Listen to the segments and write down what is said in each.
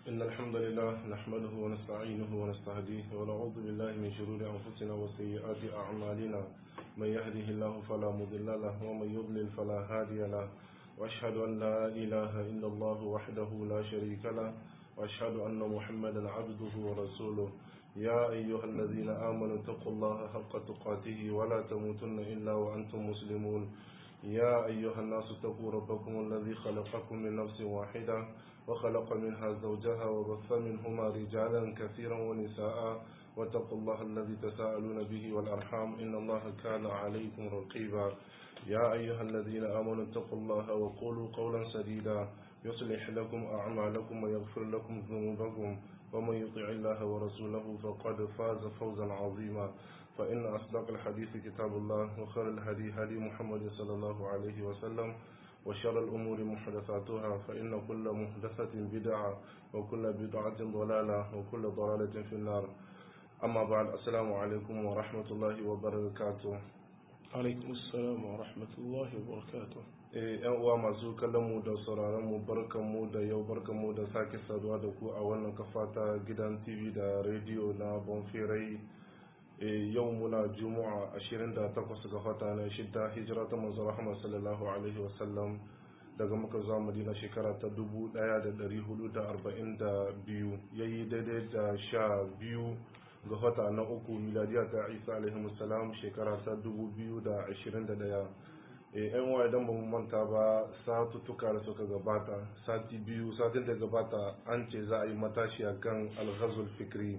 إن الحمد لله نحمده ونستعينه ونستهديه ونعوذ بالله من شرور أنفسنا وسيئات أعمالنا من يهده الله فلا مضل له ومن يضلل فلا هادي له وأشهد أن لا إله إلا الله وحده لا شريك له وأشهد أن محمدا عبده ورسوله يا أيها الذين آمنوا اتقوا الله حق تقاته ولا تموتن إلا وأنتم مسلمون يا أيها الناس اتقوا ربكم الذي خلقكم من نفس واحدة وخلق منها زوجها وبث منهما رجالا كثيرا ونساء واتقوا الله الذي تساءلون به والأرحام إن الله كان عليكم رقيبا يا أيها الذين آمنوا اتقوا الله وقولوا قولا سديدا يصلح لكم أعمالكم ويغفر لكم ذنوبكم ومن يطع الله ورسوله فقد فاز فوزا عظيما فإن أصدق الحديث كتاب الله وخير الهدي هدي محمد صلى الله عليه وسلم وشر الأمور محدثاتها فإن كل محدثة بدعة وكل بدعة ضلالة وكل ضلالة في النار أما بعد السلام عليكم ورحمة الله وبركاته alaikum assalam wa rahmatullahi wa barakatuh yan uwa masu kallon mu da sauraron mu barkan mu da yau barkan mu da sake saduwa da ku a wannan kafa ta gidan tv da rediyo na bonfirai yau muna juma'a 28 ga fata na shidda hijira ta manzo rahama sallallahu alaihi wasallam daga muka zuwa madina shekara ta 1442 yayi daidai da sha biyu ga wata na uku miladiya ta isa alaihi salam shekara ta 2021 yan wa idan ba mu manta ba satuttuka da suka gabata sati biyu satin da gabata an ce za a yi matashi a kan alghazul fikri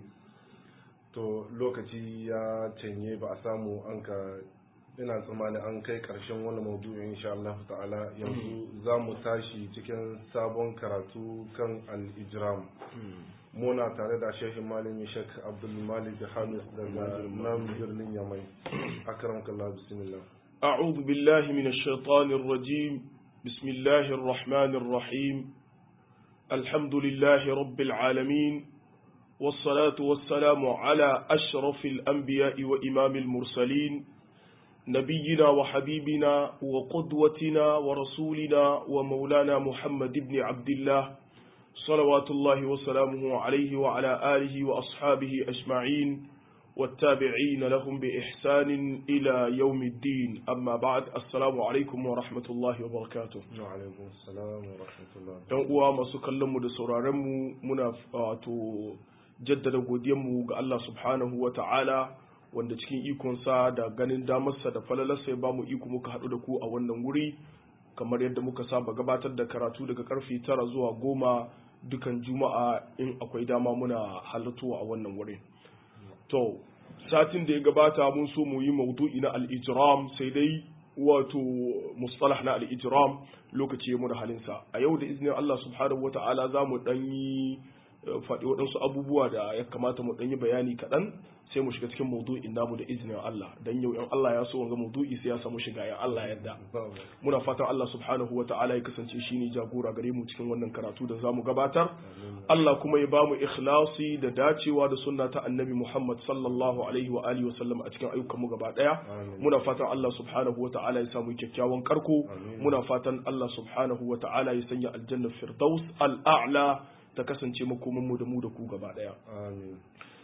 to lokaci ya canye ba a samu an ka ina tsammani an kai karshen wani maudu'in insha Allah ta'ala yanzu za mu tashi cikin sabon karatu kan al-ijram muna tare da shehin malami shek abdulmalik hamis daga nan birnin yamai akram kallah bismillah أعوذ بالله من الشيطان الرجيم بسم الله الرحمن الرحيم الحمد لله رب العالمين والصلاة والسلام على أشرف الأنبياء وإمام المرسلين نبينا وحبيبنا وقدوتنا ورسولنا ومولانا محمد بن عبد الله صلوات الله وسلامه عليه وعلى آله وأصحابه أجمعين والتابعين لهم بإحسان إلى يوم الدين أما بعد السلام عليكم ورحمة الله وبركاته وعليكم السلام ورحمة الله ‘Yan uwa masu kallonmu da sauraronmu muna wato jaddada godiyanmu ga Allah subhanahu wa ta'ala wanda cikin ikonsa da ganin damarsa da falalarsa ya bamu iko muka haɗu da ku a wannan wuri kamar yadda muka saba gabatar da karatu daga karfe tara zuwa goma dukan juma'a in akwai dama muna halartuwa a wannan wurin. To, satin da ya gabata mun so mu yi maudu'i na al'ijiram sai dai wato mustalah na al'ijiram lokaci ya muna halinsa. A yau da izinin Allah subhanahu wa ta'ala za mu ɗan yi faɗi waɗansu abubuwa da ya kamata mu ɗan yi bayani kaɗan sai mu shiga cikin maudu'in namu da izinin Allah dan yau in Allah ya so wanga maudu'i sai ya samu shiga ya Allah yadda muna fatan Allah subhanahu wa ta'ala ya kasance shine jagora gare mu cikin wannan karatu da zamu gabatar Allah kuma ya bamu ikhlasi da dacewa da sunna ta Annabi Muhammad sallallahu alaihi wa alihi wa sallam a cikin ayyukan mu gaba daya muna fatan Allah subhanahu wa ta'ala ya samu kyakkyawan karko muna fatan Allah subhanahu wa ta'ala ya sanya aljanna firdaus al-a'la ta kasance makoman mu da mu da ku gaba daya amin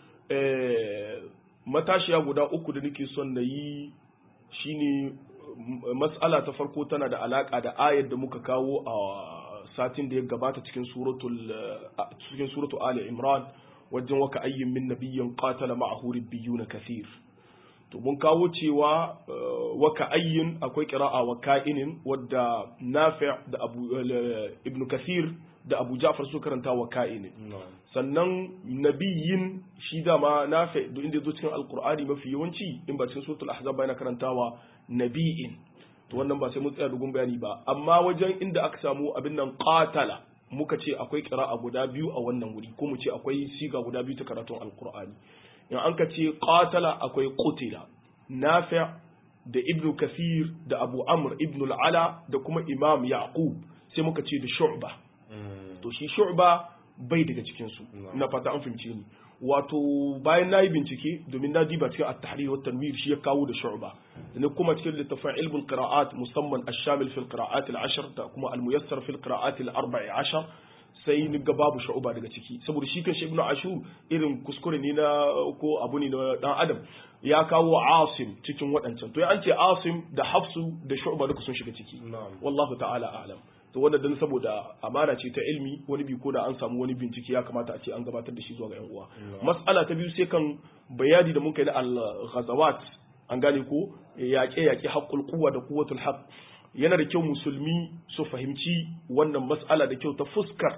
matashiya guda uku da nake son na yi shine matsala ta farko tana da alaka da ayar da muka kawo a satin da ya gabata cikin suratul cikin suratul ali imran wajen waka ayyin min nabiyyin qatala ma'ahu na kathir to mun kawo cewa waka ayyin akwai qira'a wa ka'inin wadda nafi' da abu ibn kathir da abu ja'far su karanta wa ka'inin sannan nabiyin shi dama nafi duk inda zo cikin alqur'ani mafi yawanci in ba cikin suratul ahzab yana karantawa nabiyin to wannan ba sai mun tsaya dogon bayani ba amma wajen inda aka samu abin nan qatala muka ce akwai qira'a guda biyu a wannan wuri ko mu ce akwai siga guda biyu ta karatun alqur'ani in an ka ce qatala akwai qutila nafi' da ibnu kathir da abu amr ibnu al-ala da kuma imam yaqub sai muka ce da shu'ba to shi shu'ba bai daga cikin su ina fata an fahimce ni wato bayan nayi bincike domin na diba cikin at-tahrir wa tanwir shi ya kawo da shu'ba da kuma cikin littafin ilmul qira'at musamman ash-shamil fil qira'at al-ashr da kuma al-muyassar fil qira'at al-14 sai ni ga babu shu'ba daga ciki saboda shi kan ibnu ashur irin kuskure ne na ko abu ne na dan adam ya kawo asim cikin waɗancan to an ce asim da hafsu da shu'ba duka sun shiga ciki na'am wallahu ta'ala a'lam to wannan dan saboda amana ce ta ilmi wani bi ko da an samu wani bincike ya kamata a ce an gabatar da shi zuwa ga yan uwa mas'ala ta biyu sai kan bayani da muka yi na al-ghazawat an gane ko yaƙe yaƙe haqqul quwwa da quwwatul haqq yana da kyau musulmi su fahimci wannan mas'ala da kyau ta fuskar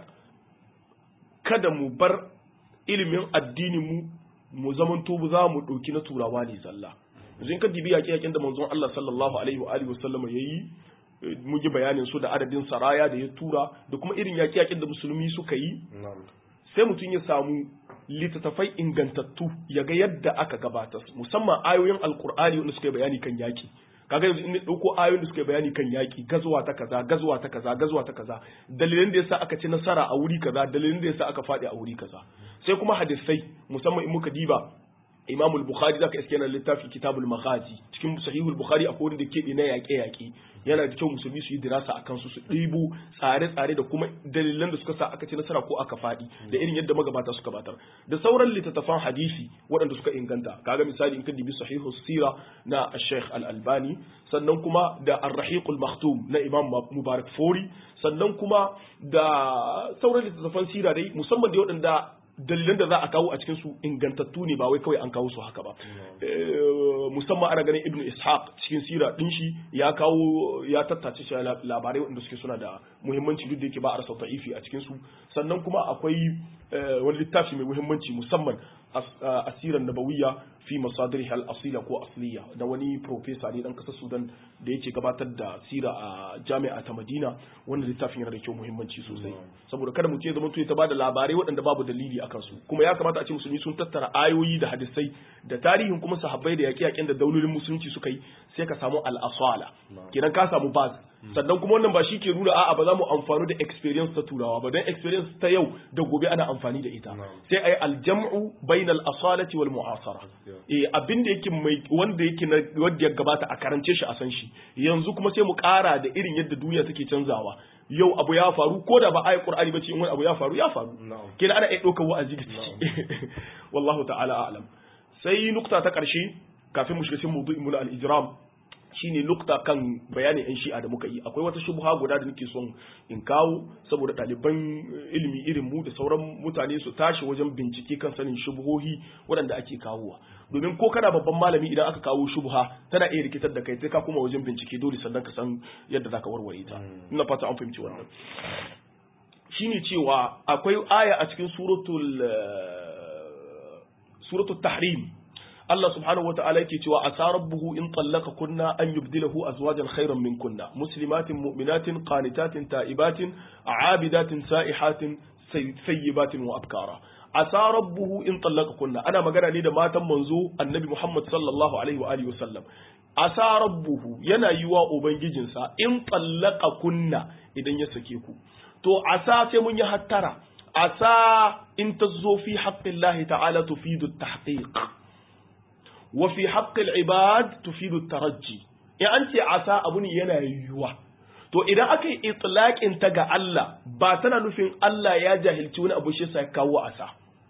kada mu bar ilimin addinin mu mu zamanto za mu ɗauki na turawa ne zalla yanzu in ka dibi yaƙe yaƙen da manzon Allah sallallahu alaihi wa alihi wasallam yayi mun yi bayanin su da adadin saraya da ya tura da kuma irin yaƙe yaƙen da musulmi suka yi na'am sai mutum ya samu littattafai ingantattu ya ga yadda aka gabatar musamman ayoyin alkur'ani wanda suka yi bayani kan yaƙi kaga yanzu in na ɗauko ayoyin da suka yi bayani kan yaƙi gazuwa ta kaza gazuwa ta kaza gazuwa ta kaza dalilin da yasa aka ci nasara a wuri kaza dalilin da yasa aka faɗi a wuri kaza sai kuma hadisai musamman in muka diba Imam al-Bukhari zaka iske yana littafi Kitabul Maghazi cikin Sahihul Bukhari akwai wanda ke na yaƙe-yaƙe yana da kyau musulmi su yi dirasa a kansu su ɗibo tsare-tsare da kuma dalilan da suka sa aka ci nasara ko aka faɗi da irin yadda magabata suka batar da sauran littattafan hadisi waɗanda suka inganta kaga misali in ka dibi Sahihu Sira na Sheikh Al-Albani sannan kuma da Ar-Rahiq al-Maktum na Imam Mubarak Fori sannan kuma da sauran littattafan sira dai musamman da waɗanda dalilan da za a kawo a cikin su ingantattu ne ba wai kawai an kawo su haka ba musamman ana ganin ibnu ishaq cikin sira din shi ya kawo ya tattace shi labarai wanda suke suna da muhimmanci duk da yake ba a rasa ta'ifi a cikin su sannan kuma akwai wani littafi mai muhimmanci musamman asiran nabawiyya fi masadiriha al-asila ko asliya da wani professor ne dan kasar Sudan da yake gabatar da sira a jami'a ta Madina wannan littafin yana da kyau muhimmanci sosai saboda kada mu ce zama to ta bada labarai waɗanda babu dalili akan su kuma ya kamata a ce musulmi sun tattara ayoyi da hadisai da tarihin kuma sahabbai da yaƙe-yaƙen da daulolin musulunci suka yi sai ka samu al-asala kenan ka samu baz sannan kuma wannan ba shi ke nuna a'a ba za mu amfani da experience ta turawa ba don experience ta yau da gobe ana amfani da ita sai ai aljam'u bainal asalati wal mu'asara eh abin da yake mai wanda yake na wanda ya gabata a karance shi a san shi yanzu kuma sai mu ƙara da irin yadda duniya take canzawa yau abu ya faru ko da ba ayi qur'ani ba ce in wani abu ya faru ya faru kina ana iya ɗaukar wa'azi da ciki wallahu ta'ala a'lam sai nukta ta ƙarshe kafin mu shiga cikin mawdu'in mu al-ijram shine nukta kan bayanin yan shi'a da muka yi akwai wata shubha guda da nake son in kawo saboda ɗaliban ilimi irin mu da sauran mutane su tashi wajen bincike kan sanin shubhohi waɗanda ake kawowa domin ko kana babban malami idan aka kawo shubha tana iya rikitar da kai sai ka kuma wajen bincike dole sannan ka san yadda zaka warware ta ina fata an fahimci wannan shine cewa akwai aya a cikin suratul suratul tahrim Allah subhanahu wata'ala yake cewa asa rabbuhu in tallaka kunna an yubdilahu azwajan khairan min kunna muslimatin mu'minatin qanitatin ta'ibatin a'abidatin sa'ihatin sayyibatin wa abkara asa rabbuhu in tallaka kunna ana magana ne da matan manzo annabi Muhammad sallallahu alaihi wa alihi wasallam asa rabbuhu yana yiwa ubangijinsa in tallaka kunna idan ya sake ku to asa sai mun yi hattara asa in tazo fi haqqillahi ta'ala tufidu at-tahqiq وفي حق العباد تفيد الترجي in an ce asa abu ne yana yiwuwa to idan aka yi itlaqin ta ga Allah ba tana nufin Allah ya jahilci wani abu shi sai kawo asa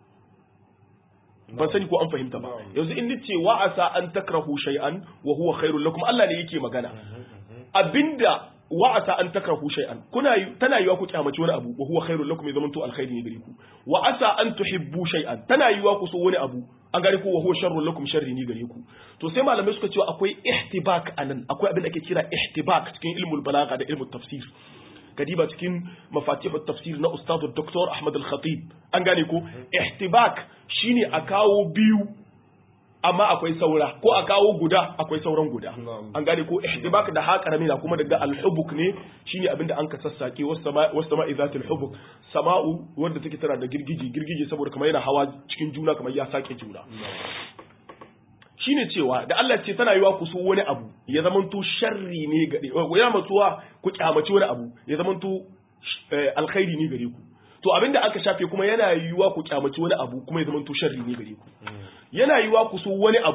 ban sani ko an fahimta ba yanzu in nace wa asa an takrahu shay'an wa huwa khairul lakum Allah ne yake magana abinda wa asa an takrahu shay'an kuna tana yiwa ku kyamaci wani abu wa huwa khairul lakum ya zamanto alkhairi ne gare ku wa asa an tuhibbu shay'an tana yiwa ku so wani abu an gane ko wa huwa sharrun lakum sharri ni gare ku to sai malamai suka cewa akwai ihtibak anan akwai abin da ake kira ihtibak cikin ilmul balaga da ilmul tafsir kadiba cikin mafatihut tafsir na ustadu Dr. Ahmad al-Khatib an gane ko ihtibak shine a kawo biyu amma akwai saura ko a kawo guda akwai sauran guda an gane ko ihtibak da haka ramina kuma daga al-hubuk ne shine abinda an ka sassake was sama'i zatil hubuk sama'u wanda take tana da girgije girgije saboda kamar yana hawa cikin juna kamar ya sake juna shine cewa da Allah ce tana yiwa ku so wani abu ya zamanto sharri ne gare ku ya matuwa ku kyamaci wani abu ya zamanto alkhairi ne gare ku to abinda aka shafe kuma yana yiwa ku kyamaci wani abu kuma ya zamanto sharri ne gare ku yana yiwa ku so wani abu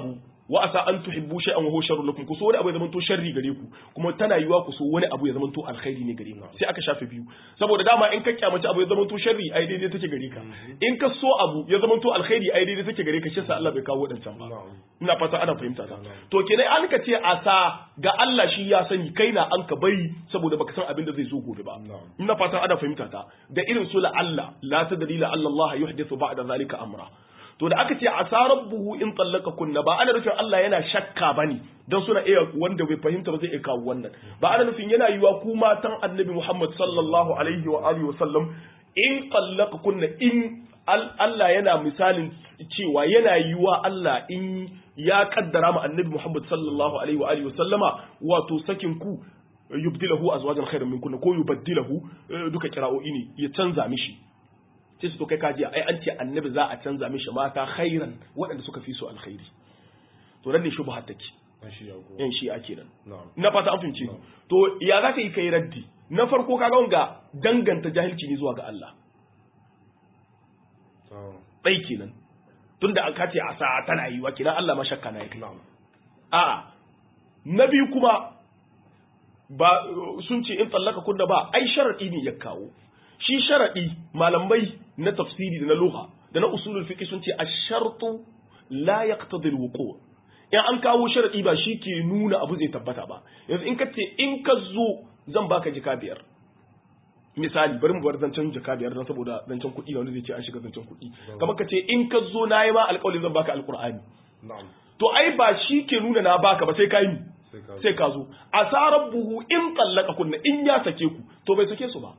wa asa an tuhibbu shay'an wa huwa sharrun lakum ku so wani abu ya zamanto sharri gare ku kuma tana yiwa ku so wani abu ya zamanto alkhairi ne gare ku sai aka shafe biyu saboda dama in ka kyamaci abu ya zamanto sharri ai daidai take gare ka in ka so abu ya zamanto alkhairi ai daidai take gare ka shi sa Allah bai kawo wadancan ba ina fata ana fahimta ta to kenan an ka ce asa ga Allah shi ya sani kai na an ka bari saboda baka san abin da zai zo gobe ba ina fata ana fahimta ta da irin su la Allah la tadri la Allah yuhdithu ba'da zalika amra to da aka ce asa rabbuhu in tallaka kunna ba ana nufin Allah yana shakka bane dan suna iya wanda bai fahimta ba zai iya kawo wannan ba ana nufin yana yiwa ku matan annabi Muhammad sallallahu alaihi wa alihi wa sallam in tallaka kunna in Allah yana misalin cewa yana yiwa Allah in ya kaddara ma annabi Muhammad sallallahu alaihi wa alihi wa sallama wato sakin ku yubdilahu azwajan khairan minkunna ko yubaddilahu duka kira'o'i ne ya canza mishi sai su to kai kajiya ai an ce annabi za a canza mishi mata khairan waɗanda suka fi su alkhairi to nan ne shubha take yan shi ake nan na fata an fahimce to ya za ka yi kai raddi na farko kaga wanga danganta jahilci ne zuwa ga Allah ɗai kenan tunda an kace a sa'a tana yi wa kenan Allah ma shakka na yake a na biyu kuma ba sun ce in tsallaka kunna ba ai sharadi ne ya kawo shi sharadi malamai na tafsiri da na lugha da na usulul fiqh sun ce ash-shartu la yaqtadi al-wuqu' in an kawo sharadi ba shi ke nuna abu zai tabbata ba yanzu in ka ce in ka zo zan baka jika biyar misali bari mu bar zancen jaka biyar don saboda zancen kuɗi wanda zai ce an shiga zancen kuɗi kamar ka ce in ka zo na yi ma alƙawari zan baka alƙur'ani to ai ba shi ke nuna na baka ba sai ka yi sai ka zo asarar buhu in tsallaka kunna in ya sake ku to bai sake su ba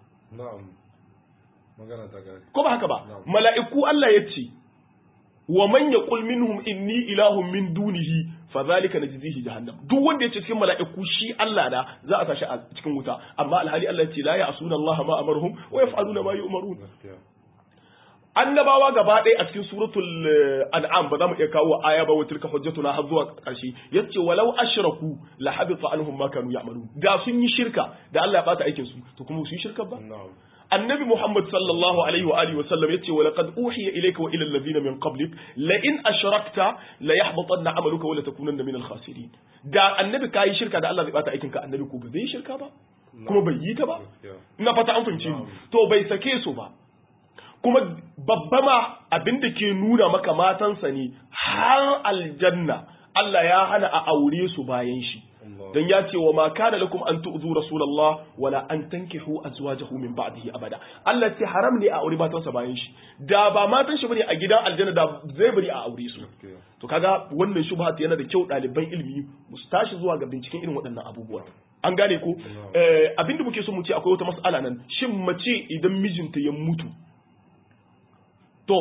ko ba haka ba mala'iku Allah ya ce wa man yaqul minhum inni ilahun min dunihi fadhalika najzihi jahannam duk wanda yace cikin mala'iku shi Allah da za a tashi a cikin wuta amma alhali Allah yace la ya'suna Allah ma amaruhum wa yaf'aluna ma yu'marun annabawa gaba ɗaya a cikin suratul an'am ba za mu iya kawo aya ba wa tilka hujjatuna har zuwa ƙarshe yace walau ashraku la habita anhum ma kanu ya'malun da sun yi shirka da Allah ya bata aikin su to kuma su yi shirka ba annabi Muhammad sallallahu alaihi wa alihi wa sallam yace wa laqad uhiya ilayka wa ila alladhina min qablik la in ashrakta la yahbatanna amaluka wa la takunanna min al-khasirin da annabi kai shirka da Allah zai bata aikin ka annabi ko ba zai shirka ba kuma bai yi ta ba ina fata an fahimce ni to bai sake su ba kuma babba ma abinda ke nuna maka matansa ne har aljanna Allah ya hana a aure su bayan shi dan ya ce wa ma kana lakum an tu'zu rasulullah wala an tankihu azwajahu min ba'dihi abada Allah ce haram ne a aure matansa bayan shi da ba matan shi bane a gidan aljanna da zai bari a aure su to kaga wannan shubha yana da kyau ɗaliban ilimi mu tashi zuwa ga binciken irin waɗannan abubuwa an gane ko abinda muke so mu ce akwai wata mas'ala nan shin mace idan mijinta ya mutu to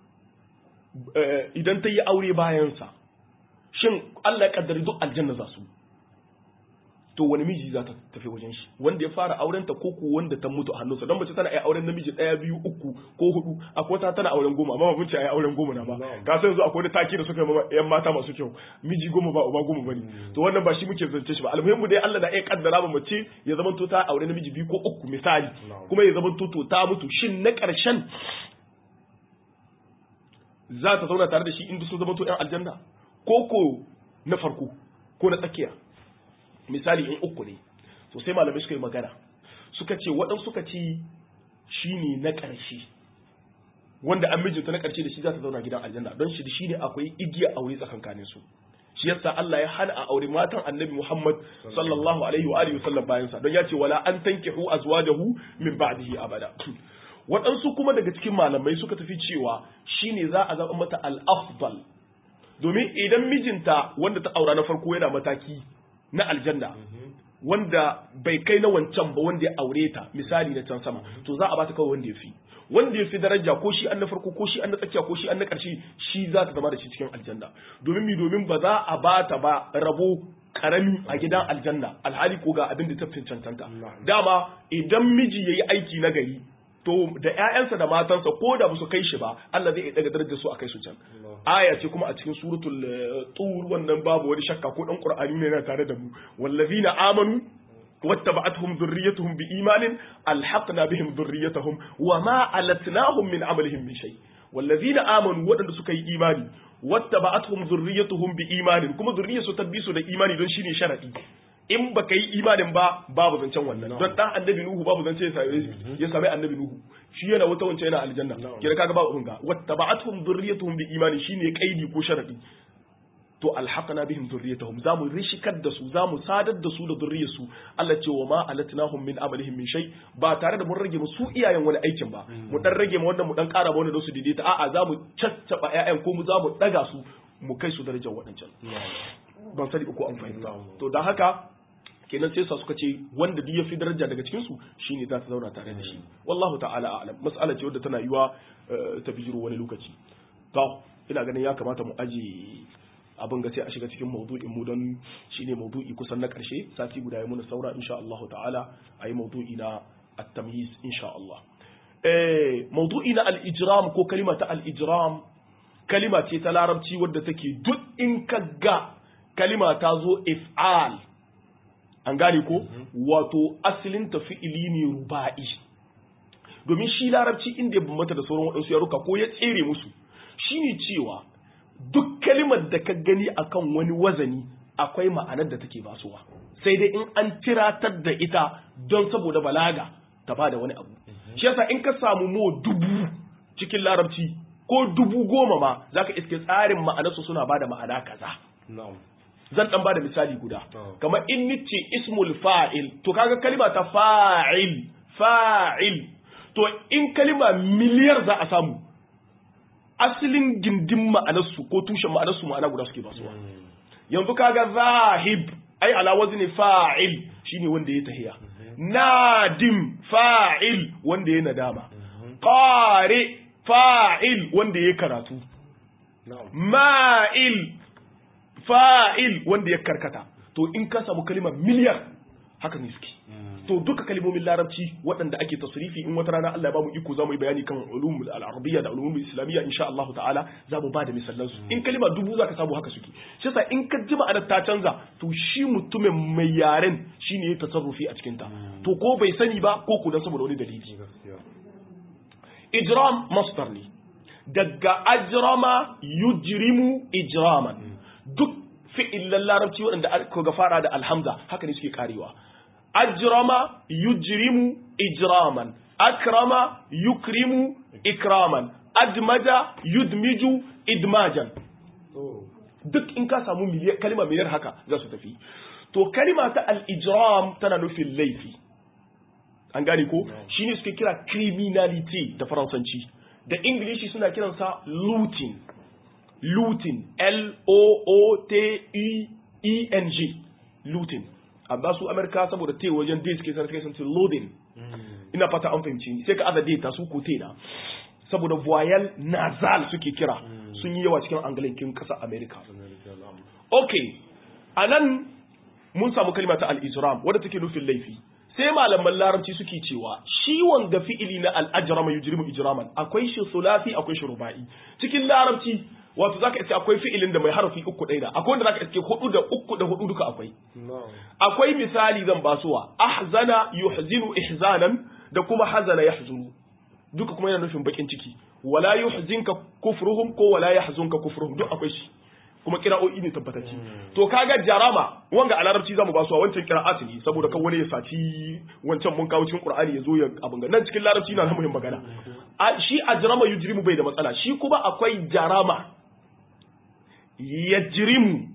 idan ta yi aure bayansa shin Allah ya kaddari duk aljanna za su to wani miji za ta tafi wajen shi wanda ya fara auren ta ko wanda ta mutu a hannunsa don mace tana iya auren namiji daya biyu uku ko hudu akwai wata tana auren goma amma mun ce ai auren goma na ba ka san yanzu akwai wani taki da suka yi yan mata masu kyau miji goma ba uba goma bane to wannan ba shi muke zance shi ba almuhimmu dai Allah na iya kaddara ma mace ya zama to ta aure namiji biyu ko uku misali kuma ya zama to to ta mutu shin na karshen za ta zauna tare da shi inda sun zama to yan aljanna ko ko na farko ko na tsakiya misali in uku ne to sai malamai suka yi magana suka ce waɗansu suka ce shi ne na ƙarshe wanda an mijinta na ƙarshe da shi za ta zauna gidan aljanna don shi da shi ne akwai igiya aure tsakankanin su shi yasa Allah ya hana a aure matan annabi Muhammad sallallahu alaihi wa alihi wasallam bayan sa don ya ce wala an tankihu azwajahu min ba'dihi abada waɗansu kuma daga cikin malamai suka tafi cewa shine za a zaɓa mata al-afdal domin idan mijinta wanda ta aura na farko yana mataki na aljanna wanda bai kai na wancan ba wanda ya aure ta misali na can sama to za a ba ta kawai wanda ya fi wanda ya fi daraja ko shi an na farko ko shi an na tsakiya ko shi an na ƙarshe shi za ta zama da shi cikin aljanna domin mi domin ba za a ba ta ba rabo karami a gidan aljanna alhali ko ga abin da ta fi cancanta dama idan miji yayi aiki na gari to da ƴaƴansa da matansa ko da su kai shi ba Allah zai daga darajar su a kai su can aya ce kuma a cikin suratul tur wannan babu wani shakka ko dan qur'ani ne yana tare da mu wallazina amanu واتبعتهم ذريتهم بإيمان ألحقنا بهم ذريتهم وما ألتناهم من عملهم من شيء wallazina amanu waɗanda suka yi imani wattaba'atuhum zurriyyatuhum bi imanin kuma zurriyyarsu tabbisu da imani don shine sharadi in baka yi imanin ba babu zancen wannan don dan annabi nuhu babu zance ya same ya same annabi nuhu shi yana wata wance yana aljanna kira kaga babu abin ga wattaba'atuhum zurriyyatuhum bi imanin shine kaidi ko sharadi to alhaqna bihim dhurriyyatahum zamu rishikar da su zamu sadar da su da dhurriyyarsu Allah ce wa ma alatnahum min amalihim min shay ba tare da mun rage mu su iyayen wani aikin ba mu dan rage mu wannan mu dan kara ba wanda da su daidaita a'a zamu caccaba ƴaƴan ko mu zamu daga su mu kai su darajar wadancan ban sani ko an fahimta to dan haka kenan sai sa suka ce wanda duk ya fi daraja daga cikin su shine za ta zauna tare da shi wallahu ta'ala a'lam mas'ala ce wadda tana yiwa ta bijiro wani lokaci to ina ganin ya kamata mu aje abin ga sai a shiga cikin maudu'in mu don shine maudu'i kusan na karshe sati guda ya muna saura insha Allah ta'ala ayi maudu'i na at-tamyiz insha Allah eh maudu'i na al-ijram ko kalima ta al-ijram kalima ce ta larabci wadda take duk in ka ga kalima ta zo if'al an gane ko wato asalin ta fi'ili ne ruba'i domin shi larabci inda ya bambanta da sauran waɗansu yaruka ko ya tsere musu shine cewa duk kalimar da ka gani akan wani wazani akwai ma'anar da take basuwa sai dai in an tiratar da ita don saboda balaga ta bada wani abu shi yasa in ka samu mo dubu cikin larabci ko dubu goma ma zaka iske tsarin ma'anarsu suna bada ma'ana kaza zan dan bada misali guda kamar in nice ismul fa'il to kaga kalima ta fa'il fa'il to in kalima miliyar za a samu asalin gindin ma'anarsu ko tushen ma'anarsu ma'ana guda suke basuwa yanzu kaga zahib ai ala wazni fa'il shine wanda ya tahiya nadim fa'il wanda ya nadama qari fa'il wanda ya karatu ma'il fa'il wanda ya karkata to in ka samu kalimar miliyar haka ne suke to duka kalimomin larabci waɗanda ake tasrifi in wata rana Allah ya bamu iko zamu yi bayani kan ulum al-arabiyya da ulumul islamiyya insha Allah ta'ala zamu ba da misalan su in kalima dubu zaka samu haka suke shi yasa in ka ji ma'anar ta canza to shi mutumin mai yaren shine ya tasarrufi a cikin ta to ko bai sani ba ko ku dan saboda wani dalili ijram masdar ne daga ajrama yujrimu ijraman duk fi'illan larabci waɗanda aka ga fara da alhamza haka ne suke karewa ajrama yujrimu ijraman akrama yukrimu ikraman admaja yudmiju idmajan duk in ka samu kalima miliyar haka za su tafi to kalima ta al-ijram tana nufin laifi an gane ko shine suke kira criminality da faransanci da ingilishi suna kiransa looting looting l-o-o-t-e-e-n-g looting amma su amerika saboda te wajen dai suke sarki sun ce loading ina fata an fahimci sai ka aza data su ko na saboda voyal nasal suke kira sun yi yawa cikin angalinkin ƙasar amerika ok a nan mun samu kalma ta al-ijram wadda take nufin laifi sai malaman larabci suke cewa shi wanga fi'ili na al-ajrama yujrimu ijraman akwai shi sulasi akwai shi ruba'i cikin larabci wato zaka iske akwai fi'ilin da mai harafi uku ɗaya da akwai wanda zaka iske hudu da uku da hudu duka akwai akwai misali zan basuwa ahzana yuhzinu ihzanan da kuma hazana yahzunu duka kuma yana nufin bakin ciki wala yuhzinka kufruhum ko wala yahzunka kufruhum duk akwai shi kuma kira'o'i ne tabbatacci to kaga jarama wanga a larabci zamu basuwa wancan kira'at ne saboda kan wani ya saci wancan mun kawo cikin qur'ani ya zo ya abin nan cikin larabci na muhimmin magana shi ajrama yujrimu bai da matsala shi kuma akwai jarama yajrimu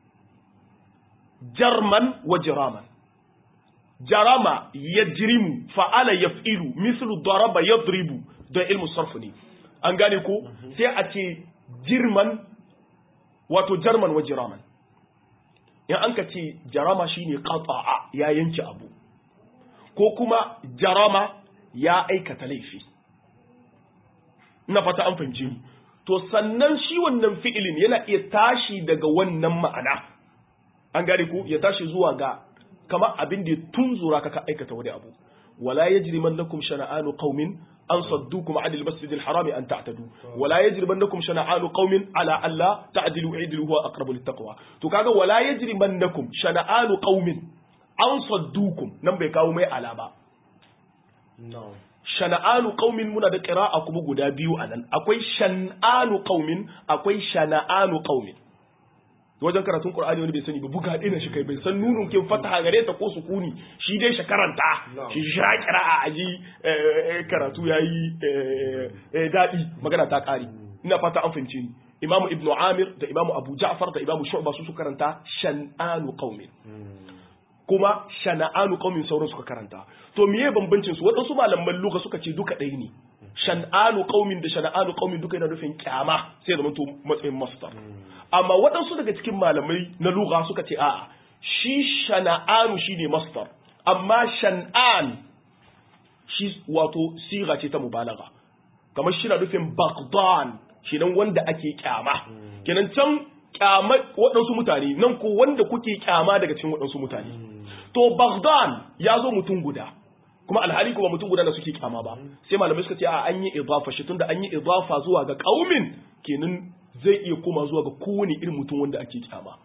jarman wa jiraman jarama yajrimu fa'ala yaf'ilu mislu daraba yadribu da ilmu sarf ne an gane ko sai a ce jirman wato jarman wa jiraman in an ka ce jarama shine qata'a ya yanke abu ko kuma jarama ya aikata laifi ina fata an fahimce ni to sannan shi wannan fi'ilin yana iya tashi daga wannan ma'ana an gane ko ya tashi zuwa ga kamar abin da ya tunzura ka ka aikata wani abu wala yajrimannakum shana'anu qaumin an saddukum 'anil masjidil harami an ta'tadu wala yajrimannakum shana'anu qaumin ala alla ta'dilu i'dilu huwa aqrabu littaqwa to kaga wala yajrimannakum shana'anu qaumin an saddukum nan bai kawo mai ala ba shana'anu qaumin muna da qira'a kuma guda biyu anan akwai shan'anu qaumin akwai shana'anu qaumin wajen karatun qur'ani wani bai sani ba buga dina shi kai bai san nunun kin fataha gare ta ko sukuni shi dai shi karanta shi sha qira'a aji karatu yayi dadi magana ta kare ina fata an fahimce ni imamu ibnu amir da imamu abu ja'far da imamu shu'ba su su karanta shan'anu qaumin kuma shana'anu qaumin sauran suka karanta to miye bambancin su waɗansu malaman lugha suka ce duka ɗaya ne shan'anu qaumin da shana'anu qaumin duka yana nufin kyama sai zama to matsayin masdar amma waɗansu daga cikin malamai na lugha suka ce a'a shi shana'anu shine masdar amma shan'an shi wato siga ce ta mubalagha kamar shi na nufin bagdan kenan wanda ake kyama kenan can kyama waɗansu mutane nan ko wanda kuke kyama daga cikin waɗansu mutane to bagdan ya zo mutum guda kuma alhali kuma mutum guda da suke kyama ba sai malamai suka ce a an yi idafa shi tunda an yi idafa zuwa ga kaumin kenan zai iya koma zuwa ga kowane irin mutum wanda ake kyama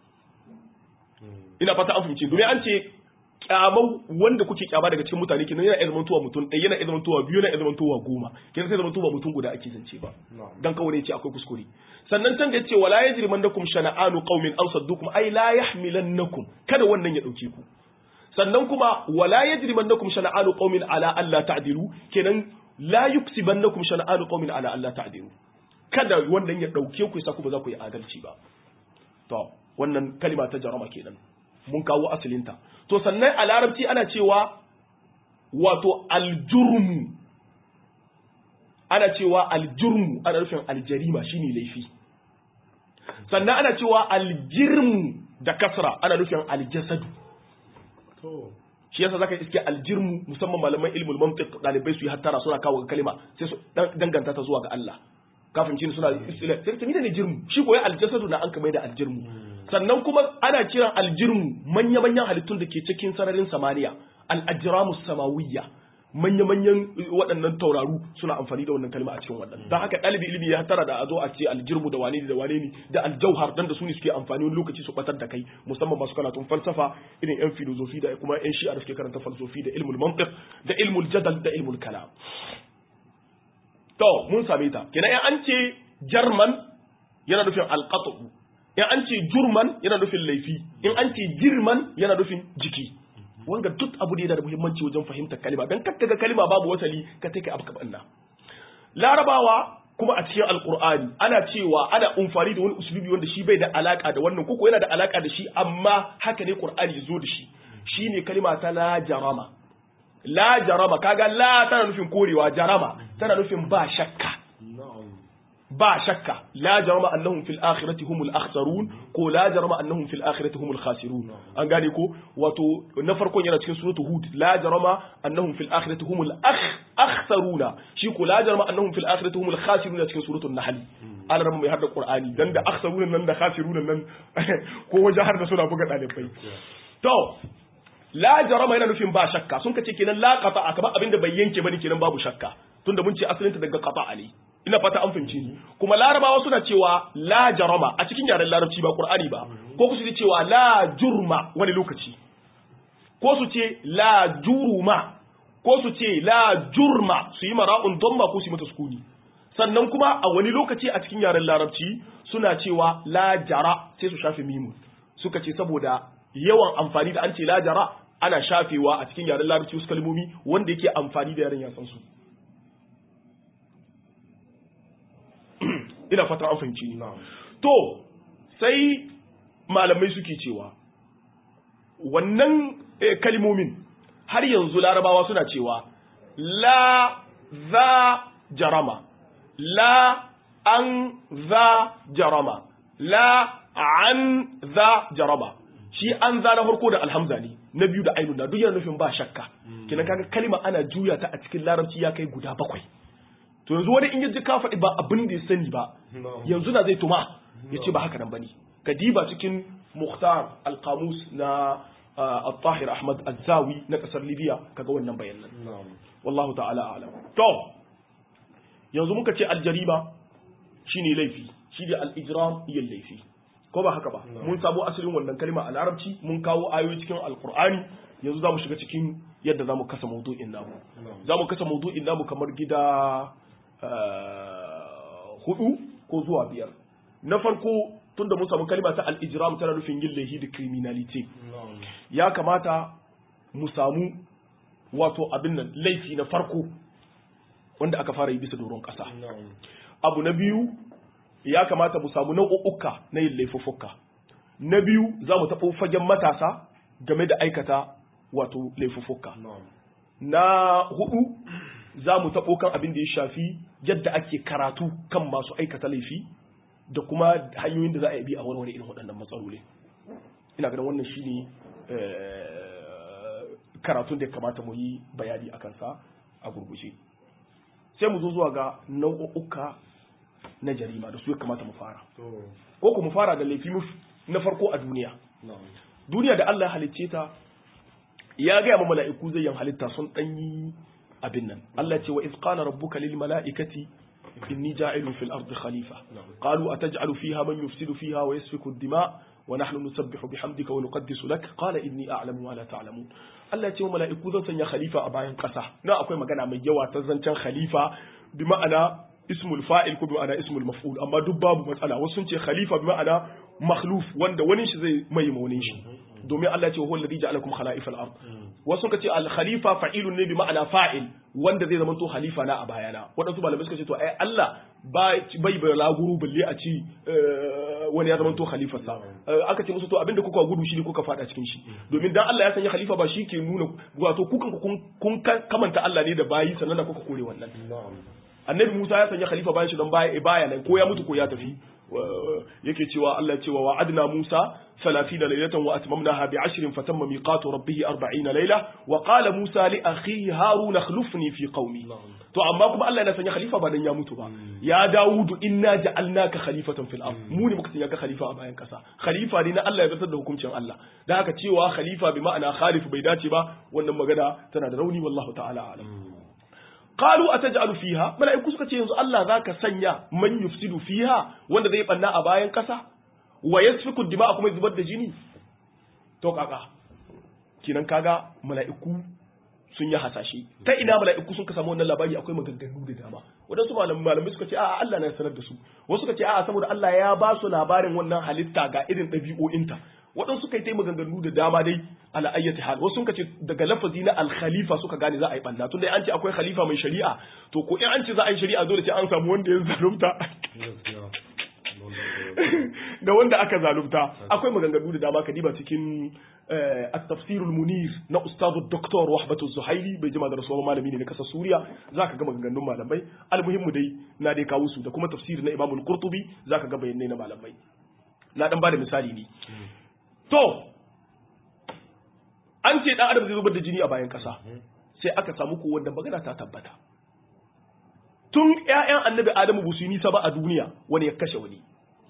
ina fata an fahimci domin an ce kyamau wanda kuke kyama daga cikin mutane kenan yana iya zamantowa mutum ɗaya yana iya zamantowa biyu yana iya zamantowa goma kenan sai zamantowa mutum guda ake zance ba dan kawai ne ce akwai kuskure sannan can da yace wala yajrimannakum shana'anu qaumin aw saddukum ay la yahmilannakum kada wannan ya dauke ku sannan kuma wala yajrimannakum shana'anu qaumin ala alla ta'dilu kenan la yuksibannakum shana'anu qaumin ala alla ta'dilu kada wannan ya dauke ku yasa ku ba za ku yi adalci ba to wannan kalima ta jarama kenan mun kawo asalinta to sannan a larabci ana cewa wato aljurmu ana cewa aljurmu ana nufin aljarima shine laifi sannan ana cewa aljirmu da kasra ana nufin aljasadu shi yasa zaka iske aljirmu musamman malaman ilmul mantiq dalibai su yi hattara suna kawo kalima sai su danganta ta zuwa ga Allah kafin cin suna istila sai ta ne jirmu shi koyi aljasadu na an kamar da aljirmu sannan kuma ana kiran aljirmu manya-manyan halittun da ke cikin sararin samaniya al-ajramu samawiyya manya-manyan waɗannan tauraru suna amfani da wannan kalma a cikin wannan don haka ɗalibi ilimi ya tara da a zo a ce aljirmu da wane ne da wane ne da aljauhar dan da su ne suke amfani wani lokaci su batar da kai musamman masu karatun falsafa irin yan filozofi da kuma yan shi'a da suke karanta falsofi da ilmul mantiq da ilmul jadal da ilmul kalam to mun same ta kenan in an ce jarman yana nufin alqatu in an ce jurman yana nufin laifi in an ce girman yana nufin jiki wanga duk abu da yana da muhimmanci wajen fahimtar kalima dan kakka ga kalima babu wasali ka take abu kabanna larabawa kuma a cikin alqur'ani ana cewa ana umfani da wani usulubi wanda shi bai da alaka da wannan koko yana da alaka da shi amma haka ne qur'ani ya zo da shi shine kalima ta la jarama la jarama kaga la tana nufin korewa jarama tana nufin ba shakka ba shakka la jarama annahum fil akhirati humul akhsarun ko la jarama annahum fil akhirati humul khasirun an gane ko wato na farkon yana cikin suratul hud la jarama annahum fil akhirati humul akh akhsaruna shi ko la jarama annahum fil akhirati humul khasirun cikin suratul nahl an rama mai harda qur'ani dan da akhsaruna nan da khasiruna nan ko wajen har da suna buga dalibai to la jarama yana nufin ba shakka sun kace kenan la qata kamar abinda bai yanke bane kenan babu shakka tunda mun ce asalinta daga qata ne ina fata an fahimci ni kuma larabawa suna cewa la jarama a cikin yaren larabci ba qur'ani ba ko su ce cewa la jurma wani lokaci ko su ce la juruma ko su ce la jurma su yi mara'un damma ko su yi mata sukuni sannan kuma a wani lokaci a cikin yaren larabci suna cewa la jara sai su shafe mimun suka ce saboda yawan amfani da an ce la jara ana shafewa a cikin yaren larabci wasu kalmomi wanda yake amfani da yaren yasan su ina fata an fahimci ni to sai malamai suke cewa wannan kalmomin har yanzu larabawa suna cewa la za jarama la an za jarama la an za jarama shi an za na farko da alhamza ne na biyu da ainun na duk yana nufin ba shakka kenan kaga kalma ana juya ta a cikin larabci ya kai guda bakwai to yanzu wani in yaji ka faɗi ba abin da ya sani ba yanzu na zai tuma ya ce ba haka nan bane ka diba cikin muhtar alqamus na al-tahir ahmad al-zawi na kasar libya kaga wannan bayanan wallahu ta'ala a'lam to yanzu muka ce aljarima shine laifi shi da al-ijram yin laifi ko ba haka ba mun sabo asalin wannan kalma a larabci mun kawo ayoyi cikin alqur'ani yanzu za mu shiga cikin yadda za mu kasa maudu'in namu za mu kasa maudu'in namu kamar gida hudu ko zuwa biyar na farko tunda mun samu kalma ta al-ijram tana nufin yin laifi da criminality ya kamata mu samu wato abin nan laifi na farko wanda aka fara yi bisa doron ƙasa abu na biyu ya kamata mu samu nau'uka na yin laifuffuka na biyu za mu taɓo fagen matasa game da aikata wato laifuffuka na hudu za mu taɓo kan abin da ya shafi yadda ake karatu kan masu aikata laifi da kuma hanyoyin da za a yi bi a warware irin waɗannan matsaloli ina ganin wannan shine karatun da ya kamata mu yi bayani a kansa a gurguje sai mu zo zuwa ga nau'uka na jarima da su ya kamata mu fara ko ku mu fara da laifi na farko a duniya duniya da Allah ya halicce ta ya gaya ma mala'iku zai yin halitta sun ɗanyi abin nan Allah ce wa iz qala rabbuka lil mala'ikati inni ja'ilun fil ardi khalifa qalu ataj'alu fiha man yufsidu fiha wa yasfiku ad-dima wa nahnu nusabbihu bihamdika wa nuqaddisu lak qala inni a'lamu ma la ta'lamun Allah ce wa mala'iku zan sanya khalifa a bayan ƙasa na akwai magana mai yawa ta zancen khalifa bi ma'ana ismul fa'il ko bi ma'ana ismul maf'ul amma duk babu matsala wasu sun ce khalifa bi ma'ana makhluf wanda wani shi zai mai maunin shi domin Allah ce huwa alladhi ja'alakum khala'ifal ard wasu suka ce al khalifa fa'ilun ne bi ma'ana fa'il wanda zai zama to khalifa na a bayana wadansu malamai suka ce to ai Allah bai bai laguru balle a ci wani ya zama to khalifa sa aka ce musu to abinda kuka gudu shi ne kuka fada cikin shi domin dan Allah ya sanya khalifa ba shi ke nuna wato kukan kun kamanta Allah ne da bayi sannan da kuka kore wannan annabi Musa ya sanya khalifa bayan shi don baya nan ko ya mutu ko ya tafi yake cewa Allah ya cewa wa'adna Musa 30 laylatan wa atmamnaha bi 10 fatamma miqatu rabbih 40 layla wa qala Musa li akhihi Harun akhlifni fi qaumi to amma kuma Allah yana sanya khalifa ba dan ya mutu ba ya Dawudu inna ja'alnaka khalifatan fil ard mu ne muka sanya ka khalifa a bayan kasa khalifa ne na Allah ya zartar da hukuncin Allah dan haka cewa khalifa bi ma'ana khalif bai dace ba wannan magana tana da rauni wallahu ta'ala alam qalu ataj'alu fiha mala'iku suka ce yanzu Allah zaka sanya man yufsidu fiha wanda zai banna a bayan kasa wa yasfiku dima'a kuma zubar da jini to kaka kinan kaga mala'iku sun yi hasashe ta ina mala'iku sun ka samu wannan labari akwai maganganu da dama wadansu malamai suka ce a'a Allah na sanar da su wasu suka ce a'a saboda Allah ya ba su labarin wannan halitta ga irin ɗabi'o'inta waɗansu suka yi ta maganganu da dama dai ala ayyati hal wasu suka ce daga lafazi na al-khalifa suka gane za a yi banna tunda an ce akwai khalifa mai shari'a to ko in an ce za a yi shari'a dole sai an samu wanda ya zalunta da wanda aka zalunta akwai maganganu da dama kadiba cikin at-tafsir al-munir na ustadu doktor wahbatu zuhaili bai jima da rasuwa malami ne na kasar suriya zaka ga maganganun malamai almuhimmu dai na dai kawo su da kuma tafsir na imam al-qurtubi zaka ga bayanai na malamai na dan bada misali ne To, an ce ɗan adam zai zubar da jini a bayan ƙasa, sai aka samu ko wanda magana ta tabbata. Tun ‘ya'yan annabi Adamu ba su yi nisa ba a duniya wani ya kashe wani.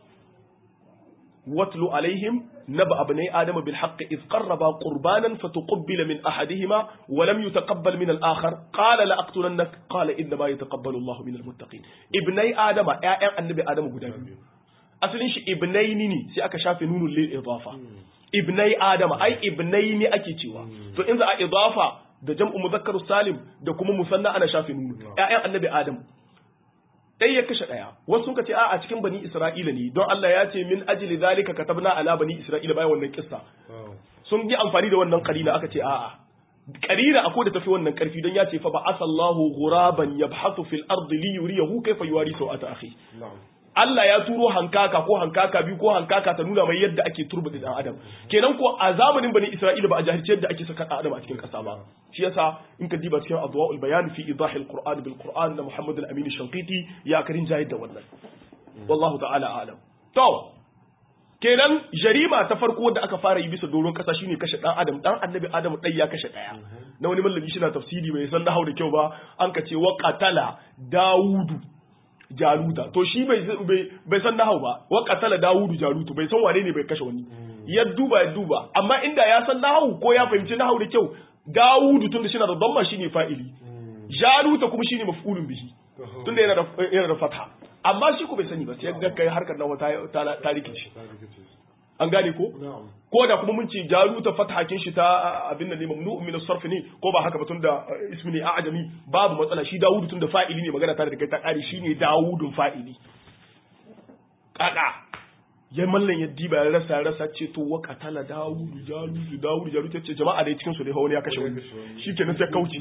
Watlu alaihim naba abnai Adamu bil haqqi iz qarraba qurbanan fatuqabbila min ahadihima wa lam yutaqabbal min al-akhar qala la aqtulannak qala inna ma yataqabbalu Allahu min al-muttaqin. Ibnai Adama ‘ya'yan annabi Adamu guda biyu. asalin shi ibnaini ne sai aka shafe nunun lil idafa ibnai adama ai ibnaini ake cewa to in za a idafa da jam'u muzakkar salim da kuma musanna ana shafe nunu ƴaƴan annabi adam dai ya kashe daya wasu sun ce a a cikin bani isra'ila ne don Allah ya ce min ajli zalika katabna ala bani isra'ila bayan wannan kissa sun yi amfani da wannan qarina aka ce a'a qarina akwai da tafi wannan karfi don ya ce fa ba'asallahu ghuraban yabhathu fil ardi li yuriyahu kayfa yuwari sawata akhi Allah ya turo hankaka ko hankaka biyu ko hankaka ta nuna mai yadda ake turbuɗe dan adam kenan ko a zamanin bani Isra'ila ba a jahilci yadda ake saka dan adam a cikin ƙasa ba shi yasa in ka diba cikin adwaul bayan fi idahil qur'an bil qur'an na Muhammad al-Amin Shanqiti ya karin jahil da wannan wallahu ta'ala alam to kenan jarima ta farko da aka fara yi bisa doron ƙasa shine kashe dan adam dan annabi adam dai ya kashe daya na wani mallami shi na tafsiri bai san nahau da kyau ba an ka ce wa qatala daudu jaluta to shi bai bai san nahau ba wa qatala dawudu jalutu bai san wane ne bai kashe wani ya duba ya duba amma inda ya san nahau ko ya fahimci nahau da kyau dawudu tunda shi na da damma shine fa'ili jaluta kuma shine maf'ulun bihi tunda yana da yana da fatha amma shi ko bai sani ba sai ga kai harkar nawa ta ta rikice an gane ko na'am ko da kuma mun ce jaruta fathakin shi ta abin nan ne mamnu'un min as-sarf ne ko ba haka ba tun da eh, ismi ne a'jami babu matsala shi Dawudu tun da fa'ili ne magana tare da kai ta kare shine Dawudun fa'ili kaka ya mallan ya diba ya rasa ya rasa ce to wa qatala Dawudu jarutu Dawudu jarutu ce jama'a dai cikin su dai hawo ne ya kashe wani shikenan sai kauce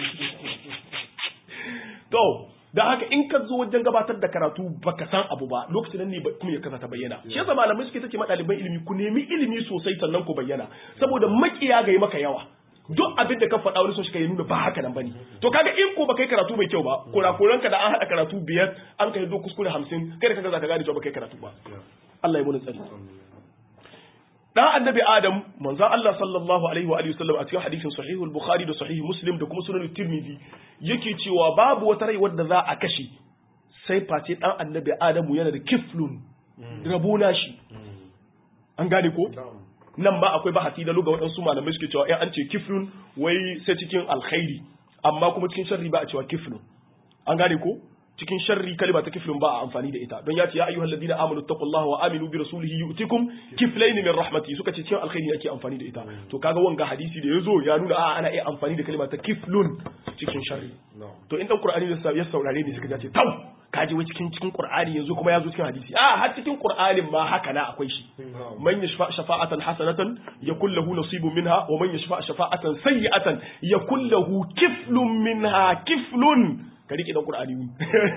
to da haka in ka zo wajen gabatar da karatu baka san abu ba lokacin nan ne ba- kuma ya kasa ta bayyana shi yasa malamai suke take ma ɗaliban ilimi ku nemi ilimi sosai sannan ku bayyana saboda makiya ga yi maka yawa duk abin da ka faɗa wani sun shi ya nuna ba haka nan bane to kaga in ko baka yi karatu mai kyau ba kurakuran ka da an haɗa karatu biyar an kai do kuskure hamsin kai da kaga zaka gane cewa baka yi karatu ba Allah ya muni tsari dan annabi adam manzon Allah sallallahu alaihi wa alihi wasallam a cikin hadisin sahihul bukhari da sahih muslim da kuma sunan tirmidhi yake cewa babu wata rai wadda za a kashe sai face dan annabi adamu yana da kiflun rabona shi an gane ko na'am nan ba akwai bahasi da luga waɗansu malamai suke cewa in an ce kiflun wai sai cikin alkhairi amma kuma cikin sharri ba a cewa kiflun an gane ko cikin sharri kalima ta kiflun ba a amfani da ita don ya ce ya ayyuhal ladina amanu taqullaha wa aminu bi rasulihi yu'tikum kiflayn min rahmati suka ce cikin alkhairi ake amfani da ita to kaga wanga hadisi da yazo ya nuna a ana iya amfani da kalima ta kiflun cikin sharri na'am to in dan qur'ani ya sa- ya saurare ni suka ce tau kaji wai cikin cikin qur'ani yanzu kuma ya zo cikin hadisi a har cikin qur'anin ma haka na akwai shi na'am man yashfa shafa'atan hasanatan yakul lahu nasibun minha wa man yashfa shafa'atan sayyi'atan yakul lahu kiflun minha kiflun ka rike dan qur'ani mu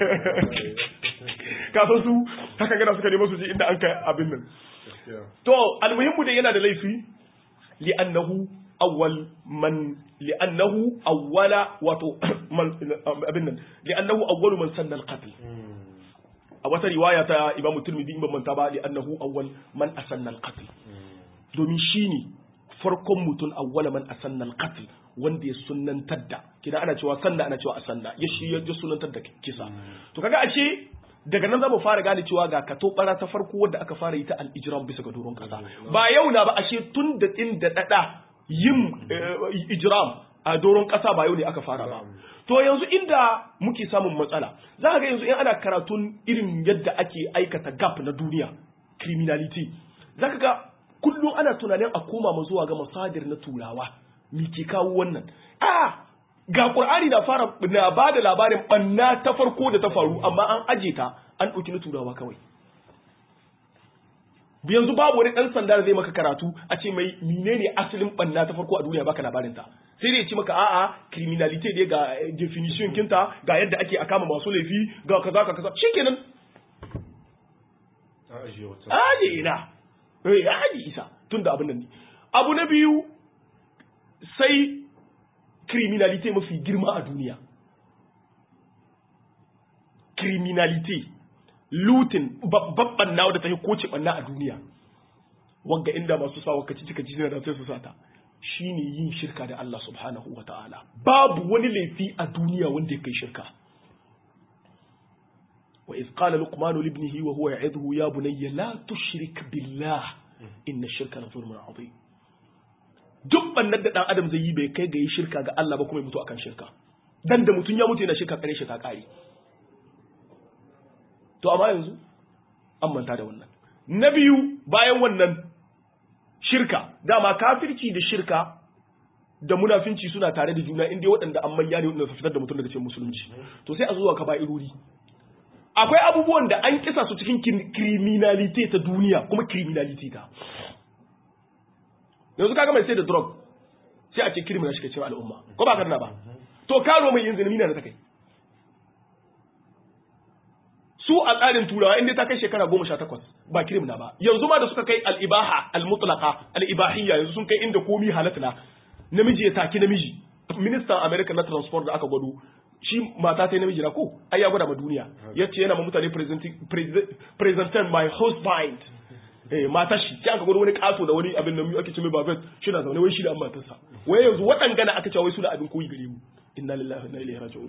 ka san su haka gana suka nemo su ji inda an kai abin nan gaskiya to almuhimmu da yana da laifi li'annahu awwal man li'annahu awwala wato man abin nan li'annahu awwalu man sanna al-qatl a wata riwaya ta Imam Tirmidhi in ban manta ba li'annahu awwal man asanna al-qatl domin shine farkon mutum awwala man asanna al-qatl wanda ya sunnantar da kina ana cewa sanna ana cewa asanna ya shi ya sunnantar da kisa to kaga ashe daga nan zamu fara gane cewa ga kato bara ta farko wanda aka fara yi ta al-ijram bisa ga doron kasa ba yau na ba ashe tun da din da dada yin eh, ijram a doron kasa ba yau ne aka fara ba to yanzu inda muke samun matsala za ka ga yanzu in ana karatun irin yadda ake aikata gap na duniya criminality za ka ga kullum ana tunanin a koma ma zuwa ga masadir na turawa me ke kawo wannan a ga qur'ani na fara na ba da labarin banna ta farko da ta faru amma an aje ta an ɗauki na turawa kawai yanzu babu wani ɗan sanda da zai maka karatu a ce mai menene asalin banna ta farko a duniya baka labarin ta sai dai ya ce maka a'a criminality dai ga eh, definition kinta ga yadda ake akama masu laifi ga kaza ka kaza shikenan a ajiye wata aje ina eh aje isa tunda abin nan ne abu na biyu sai criminality mafi girma a duniya criminality lutin babban nawa da ta yi koce banna a duniya wanga inda masu sawa kaci cika ci da sai su sata shine yin shirka da Allah subhanahu wa ta'ala babu wani laifi a duniya wanda ya kai shirka wa iz qala luqman li ibnihi wa huwa ya'idhu ya bunayya la tushrik billah inna shirka la zulmun adhim duk bannan da dan adam zai yi bai kai ga yi shirka ga Allah ba kuma ya mutu akan shirka dan da mutun ya mutu yana shirka kare shi ta kare to amma yanzu an manta da wannan na biyu bayan wannan shirka dama kafirci da shirka da munafinci suna tare da juna inda waɗanda an manya ne waɗanda su fitar da mutum daga cikin musulunci to sai a zuwa ka ba'irori akwai abubuwan da an kisa su cikin criminality ta duniya kuma criminality ta yanzu kaga mai sai da drug sai a ce criminal shi ke cikin al'umma ko ba karna ba to karo mai yin zina na ta kai su a tsarin turawa inda ta kai shekara goma sha takwas ba kirimna ba yanzu ma da suka kai al'ibaha al-mutlaka al'ibahiyya yanzu sun kai inda komi halatta namiji ya taki namiji ministan america na transport da aka gwado shi mata ta namiji na ko ai ya gwada ma duniya ya ce yana ma mutane presenting my husband eh mata shi sai aka gwado wani kato da wani abin nan ake ce mai babet shi na zaune wai shi da an matarsa wai yanzu waɗangana aka ce wai su da abin koyi gare mu inna lillahi wa inna ilaihi raji'un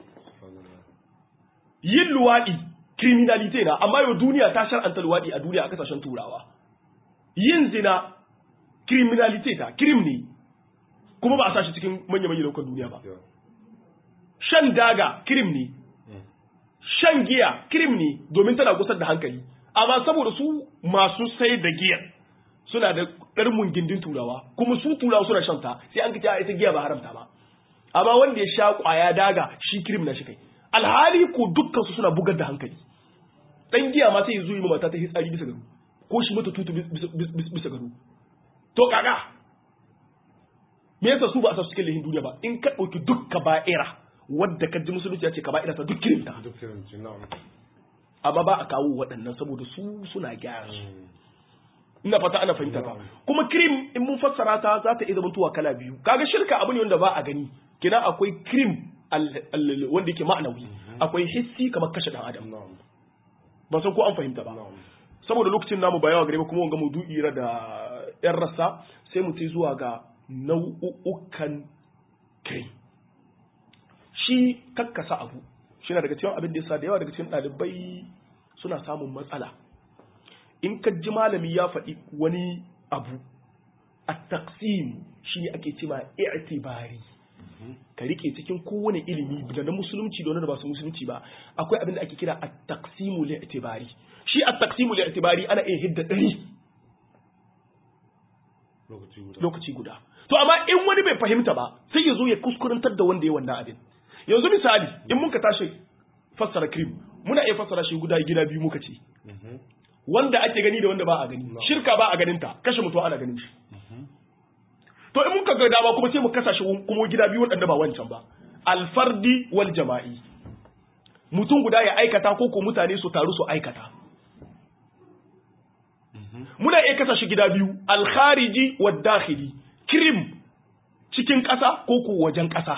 yin luwaɗi criminality na amma yau duniya ta shar'anta luwaɗi a duniya a kasashen turawa yin zina criminality ta krim ne kuma ba a sashi cikin manya-manya daukan duniya ba shan daga krim ne shan giya krim ne domin tana gusar da hankali amma saboda su masu sai da giya suna da ɗarmun gindin turawa kuma su turawa suna shanta sai an kace a ita giya ba haramta ba amma wanda ya sha kwaya daga shi kirim na shi kai alhali ko dukkan su suna bugar da hankali dan giya ma sai ya zo yi mata ta hitsari bisa gado ko shi mata tutu bisa gado to kaga me yasa su ba a sa cikin lihin duniya ba in ka ɗauki duk kaba'ira wadda ka ji musulunci ya ce kaba'ira ta duk kirimta duk kirimci na'am amma ba a kawo waɗannan saboda su suna gyara su ina fata ana fahimta ta kuma krim in mun fassara ta za ta iya zamantowa kala biyu kaga shirka abu ne wanda ba a gani kina akwai krim wanda yake ma'anawi akwai hissi kamar kashe dan adam na'am ba san ko an fahimta ba na'am saboda lokacin namu ba yawa gare ba kuma wanga maudu'i ra da yan rassa sai mu tai zuwa ga nau'ukan krim shi kakkasa abu shi na daga cikin abin da yasa da yawa daga cikin ɗalibai suna samun matsala in ka ji malami ya faɗi wani abu a taqsim shi ne ake cema i'tibari ka rike cikin kowane ilimi da na musulunci da wani da ba su musulunci ba akwai abin da ake kira at-taqsimu li'tibari shi at-taqsimu li'tibari ana iya hidda ɗari lokaci guda lokaci guda to amma in wani bai fahimta ba sai ya zo ya kuskurantar da wanda ya wannan abin yanzu misali in muka tashi fassara cream muna iya fassara shi guda gida biyu muka ce Mhm. wanda ake gani da wanda ba a gani No. shirka ba a ganin ta kashe mutum ana ganin shi to in muka ga dama kuma sai mu kasa shi kuma gida biyu waɗanda ba wancan ba alfardi wal jama'i mutum guda ya aikata ko ko mutane su taru su aikata muna iya kasa shi gida biyu alkhariji wad dakhili krim cikin ƙasa ko ko wajen ƙasa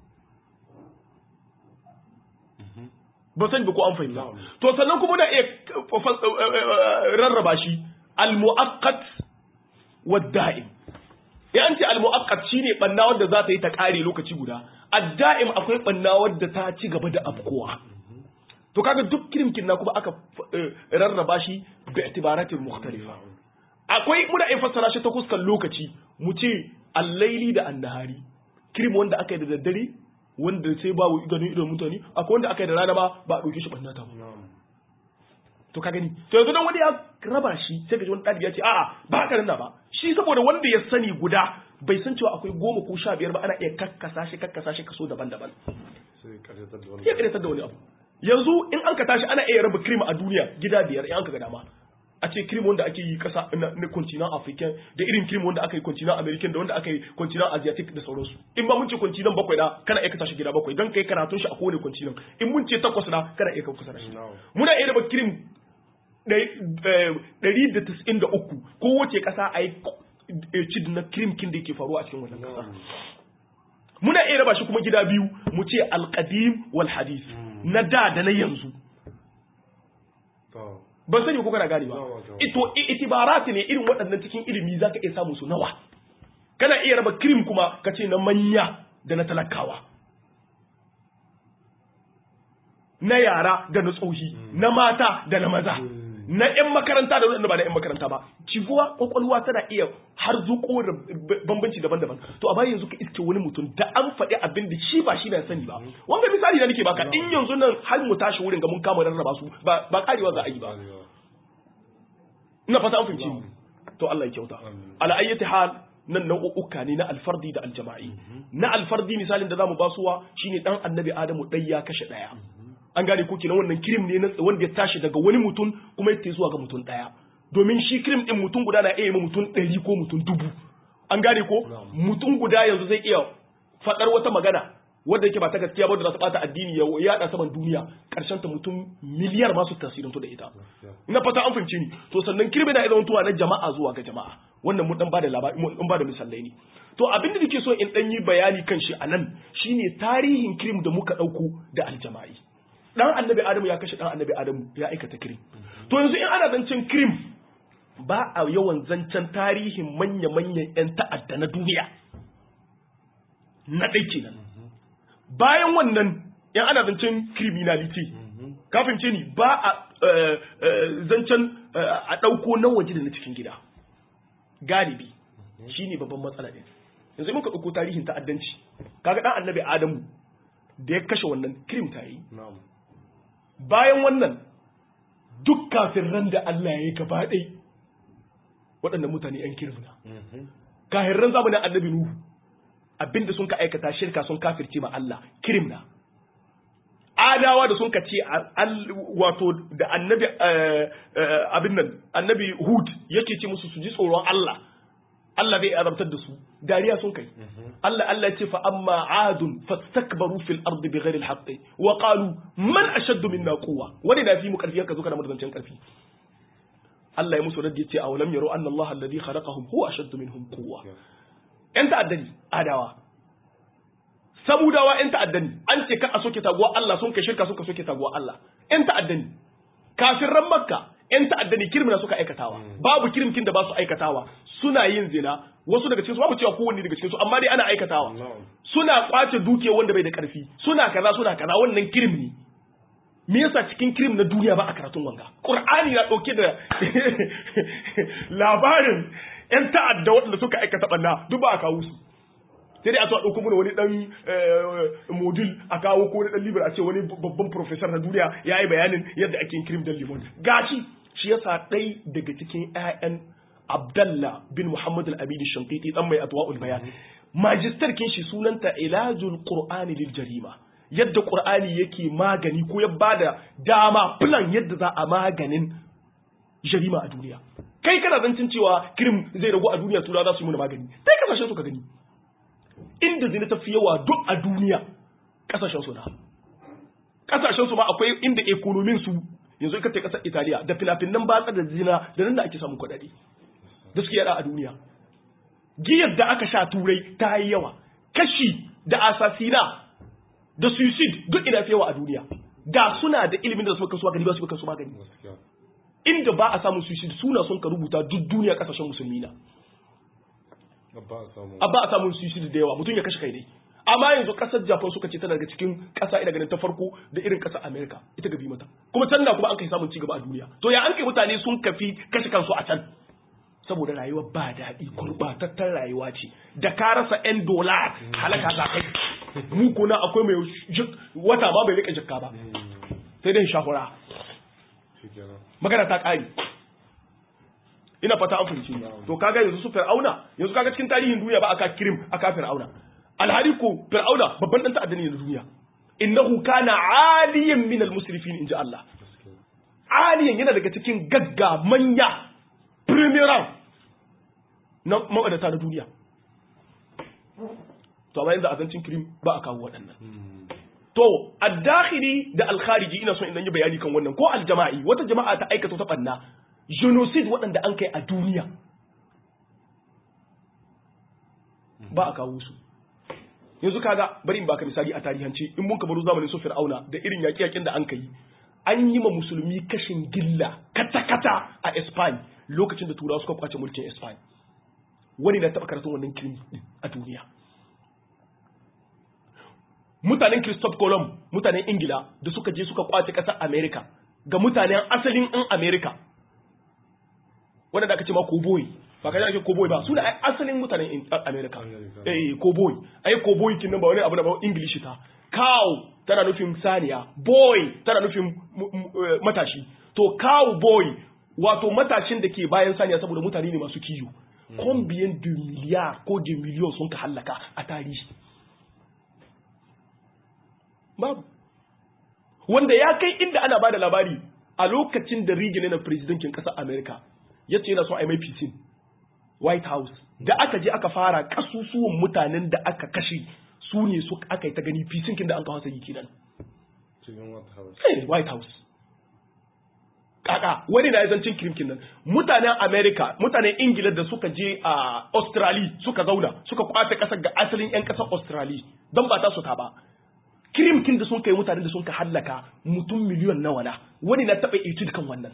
ba san ba ko an fahimta Na'am. to sannan kuma muna iya rarraba shi al-mu'aqqat wad da'im ya an ce al-mu'aqqat shine banna wanda za ta yi ta kare lokaci guda ad-da'im akwai banna wanda ta ci gaba da afkuwa to kaga duk kirimkin na kuma aka eh, rarraba shi bi itibaratin mukhtalifa akwai muna iya fassara shi ta kuskan lokaci mu ce al-laili da an-nahari kirim wanda aka yi da daddare wanda sai ba ganin idon mutane akwai wanda aka yi da rana ba ba a ɗauke shi ɓanna ta ba na'am to ka gani to yanzu dan wani ya raba shi sai ka ji wani ɗalibi ya ce a'a ba haka nan ba shi saboda wanda ya sani guda bai san cewa akwai goma ko sha biyar ba ana iya kakkasa shi kakkasa shi kaso daban-daban sai karyatar da wani ya ƙaryatar da wani abu yanzu in an ka tashi ana iya raba cream a duniya gida biyar in an ka ga dama a ce cream wanda ake yi kasa na, na continent african da irin cream wanda aka yi continent american da wanda aka yi continent asiatic da sauransu in ba mun ce continent bakwai da kana iya kasa shi gida bakwai don kai karatun shi a kowane continent in mun ce takwas da kana iya kasa shi na'am muna iya raba cream ɗari da tis'in da uku kowace ƙasa a yi cid na cream kin da yake faruwa a cikin wannan ƙasa na'am muna iya raba shi kuma gida biyu mu ce alƙadim wal hadith na da da na yanzu to ban sani ko kana gane ba Yawa, yawa. ito i- itibarati ne irin waɗannan cikin ilimi zaka iya samu su nawa kana iya raba cream kuma ka ce na manya da na talakawa na yara da na tsohi na mata da na maza na 'yan makaranta da waɗanda ba na 'yan makaranta ba civuwa kwakwalwa tana iya har zuko da b- bambanci daban-daban to a bayan yanzu ka iske wani mutum da an faɗi abin da shi ba shi bai sani ba wanda misali da nake baka in yanzu nan har mu tashi wurin ga mun kama rarraba su ba ba karewa za a yi ba arewa ina fata an fahimci ni to Allah ya kyauta Amin. ala ayyati hal nan nau'uka ne na alfardi da aljama'i na alfardi misalin da zamu basuwa shine dan annabi adamu dai ya kashe daya an gane ko kenan wannan kirim ne na wanda ya tashi daga wani mutum kuma ya zuwa ga mutum daya domin shi kirim din mutum guda na iya yi ma mutum ɗari ko mutum dubu an gane ko mutum guda yanzu zai iya faɗar wata magana wadda yake ba ta gaskiya ba da za ta bata addini ya yada saman duniya karshen ta mutum miliyar masu tasirantu da ita ina fata an fahimce ni to sannan kirbe na idan tuwa na jama'a zuwa ga jama'a wannan mun dan bada labari mun dan bada misalai ne to abin da nake so in dan yi bayani kan shi anan shine tarihin kirim da muka dauko da aljama'i dan annabi adamu ya kashe dan annabi adamu ya aikata kirim to yanzu in ana zancen kirim ba a yawan zancen tarihin manya-manyan 'yan ta'adda na duniya na ɗai kenan bayan wannan yan ana zancen criminality kafin ce ni ba a eh, eh, zancen eh, a ɗauko na waje da na cikin gida galibi shi ne babban matsala ɗin yanzu muka ɗauko tarihin ta'addanci kaga ɗan annabi adamu da ya kashe wannan krim ta yi na'am bayan wannan duk kafin ran da Allah ya yi gaba ɗai waɗannan mutane yan kirmina kahirran zamanin annabi nuhu abinda sun ka aikata shirka sun kafirce ma Allah kirimna adawa da sun ka ce wato da annabi abin nan annabi hud yake ce musu su ji tsoron Allah Allah bai azabtar da su dariya sun kai Allah Allah ce fa amma adun fastakbaru fil ardi bighairi alhaqqi wa qalu man ashaddu minna quwwa wani da fi mu karfi yanka zo kana mutuncin karfi Allah ya musu raddi ce awalam yaro anna Allah alladhi khalaqahum huwa ashaddu minhum quwwa yan ta'addani adawa samudawa yan ta'addani an ce ka a soke taguwa Allah sun kai shirka suka soke taguwa Allah yan ta'addani kafirran makka yan ta'addani kirmina suka aikatawa babu kirmkin da ba su aikatawa suna yin zina wasu daga cikin su babu cewa kowanne daga cikin su amma dai ana aikatawa suna kwace dukiya wanda bai da karfi suna kaza suna kaza wannan kirim ne me yasa cikin kirim na duniya ba a karatun wanga qur'ani na dauke da labarin yan ta'adda waɗanda suka aikata banna duk ba a kawo su sai dai a zuwa ɗauko mana wani ɗan modul a kawo ko wani ɗan libar a ce wani babban professor na duniya ya yi bayanin yadda ake yin kirim dan limon gashi shi yasa ɗai daga cikin 'ya'yan Abdallah bin Muhammad al-Abidi Shankiti dan mai atwa'ul bayan magister kin shi sunanta ilajul qur'ani lil jarima yadda qur'ani yake magani ko ya bada dama plan yadda za a maganin jarima a duniya kai kana zancin cewa kirim zai ragu a duniya tura za su yi mana magani sai kasashen su ka gani inda zina ta fi yawa duk a duniya kasashen su na kasashen su ma akwai inda ekonomin su yanzu ka ce kasar Italiya da filafinan batsa da zina da nan da ake samun kuɗaɗe da suke yada a duniya giyar da aka sha turai ta yi yawa kashi da asasina da suicide duk ina fi yawa a duniya ga suna da ilimin da suka kasuwa gani ba su kasu magani inda ba a samun suicide suna son ka rubuta duk duniya kasashen musulmi na a ba a samun suicide da yawa mutum ya kashe kai dai amma yanzu kasar japan suka ce tana daga cikin kasa ina ganin ta farko da irin kasar america ita gabi mata kuma can na kuma an kai samun cigaba a duniya to ya an kai mutane sun kafi kashe kansu a can saboda rayuwa ba daɗi gurbatattar rayuwa ce da ka rasa 'yan dola halaka za kai mu kuna akwai mai wata ba bai rika jakka ba sai dai shahura magana ta ƙari ina fata an fahimci to kaga yanzu su fir'auna yanzu kaga cikin tarihin duniya ba aka kirim aka fir'auna alhari ko fir'auna babban dan ta'adda ne na duniya innahu kana aliyan min al-musrifin inji Allah aliyan yana daga cikin gagga manya premier na mawadata na duniya to amma yanzu azancin kirim ba a kawo waɗannan to addakhili da alkhariji ina son in yi bayani kan wannan ko aljama'i wata jama'a ta aikata ta banna genocide waɗanda an kai a duniya ba a kawo su yanzu kaga bari in baka misali a tarihance in mun baro zamanin su fir'auna da irin yaƙi-yaƙin da an kai an yi ma musulmi kashin gilla kata-kata a Espany lokacin da turawa suka kwace mulkin Espany wani na taɓa karatun wannan kirmi a duniya mutanen Christophe Colomb mutanen Ingila da suka je suka kwace ƙasar America ga mutanen asalin ɗin America wanda da aka ce ma cowboy ba ka ake cowboy ba suna asalin mutanen America eh cowboy ai cowboy kin nan ba wani abu da ba English ta cow tana nufin saniya boy tana nufin matashi to cow boy wato matashin da ke bayan saniya saboda mutane ne masu kiyo combien de milliards ko de millions sun ka hallaka a tarihi babu wanda ya kai inda ana bada labari a lokacin da Reagan yana presidentin ƙasar America ya ce yana son a mai fisin White House da aka je aka fara kasusuwan mutanen da aka kashe su ne su aka yi ta gani fisinkin da an kawo sayi kenan White House kaka wani na yazancin kirimkin nan mutanen America mutanen Ingila da suka je a Australia suka zauna suka kwace kasar ga asalin 'yan kasar Australia don ba ta su ta ba kirimkin da sun kai mutanen da sun ka hallaka mutum miliyon nawa na wani na taɓa etude kan wannan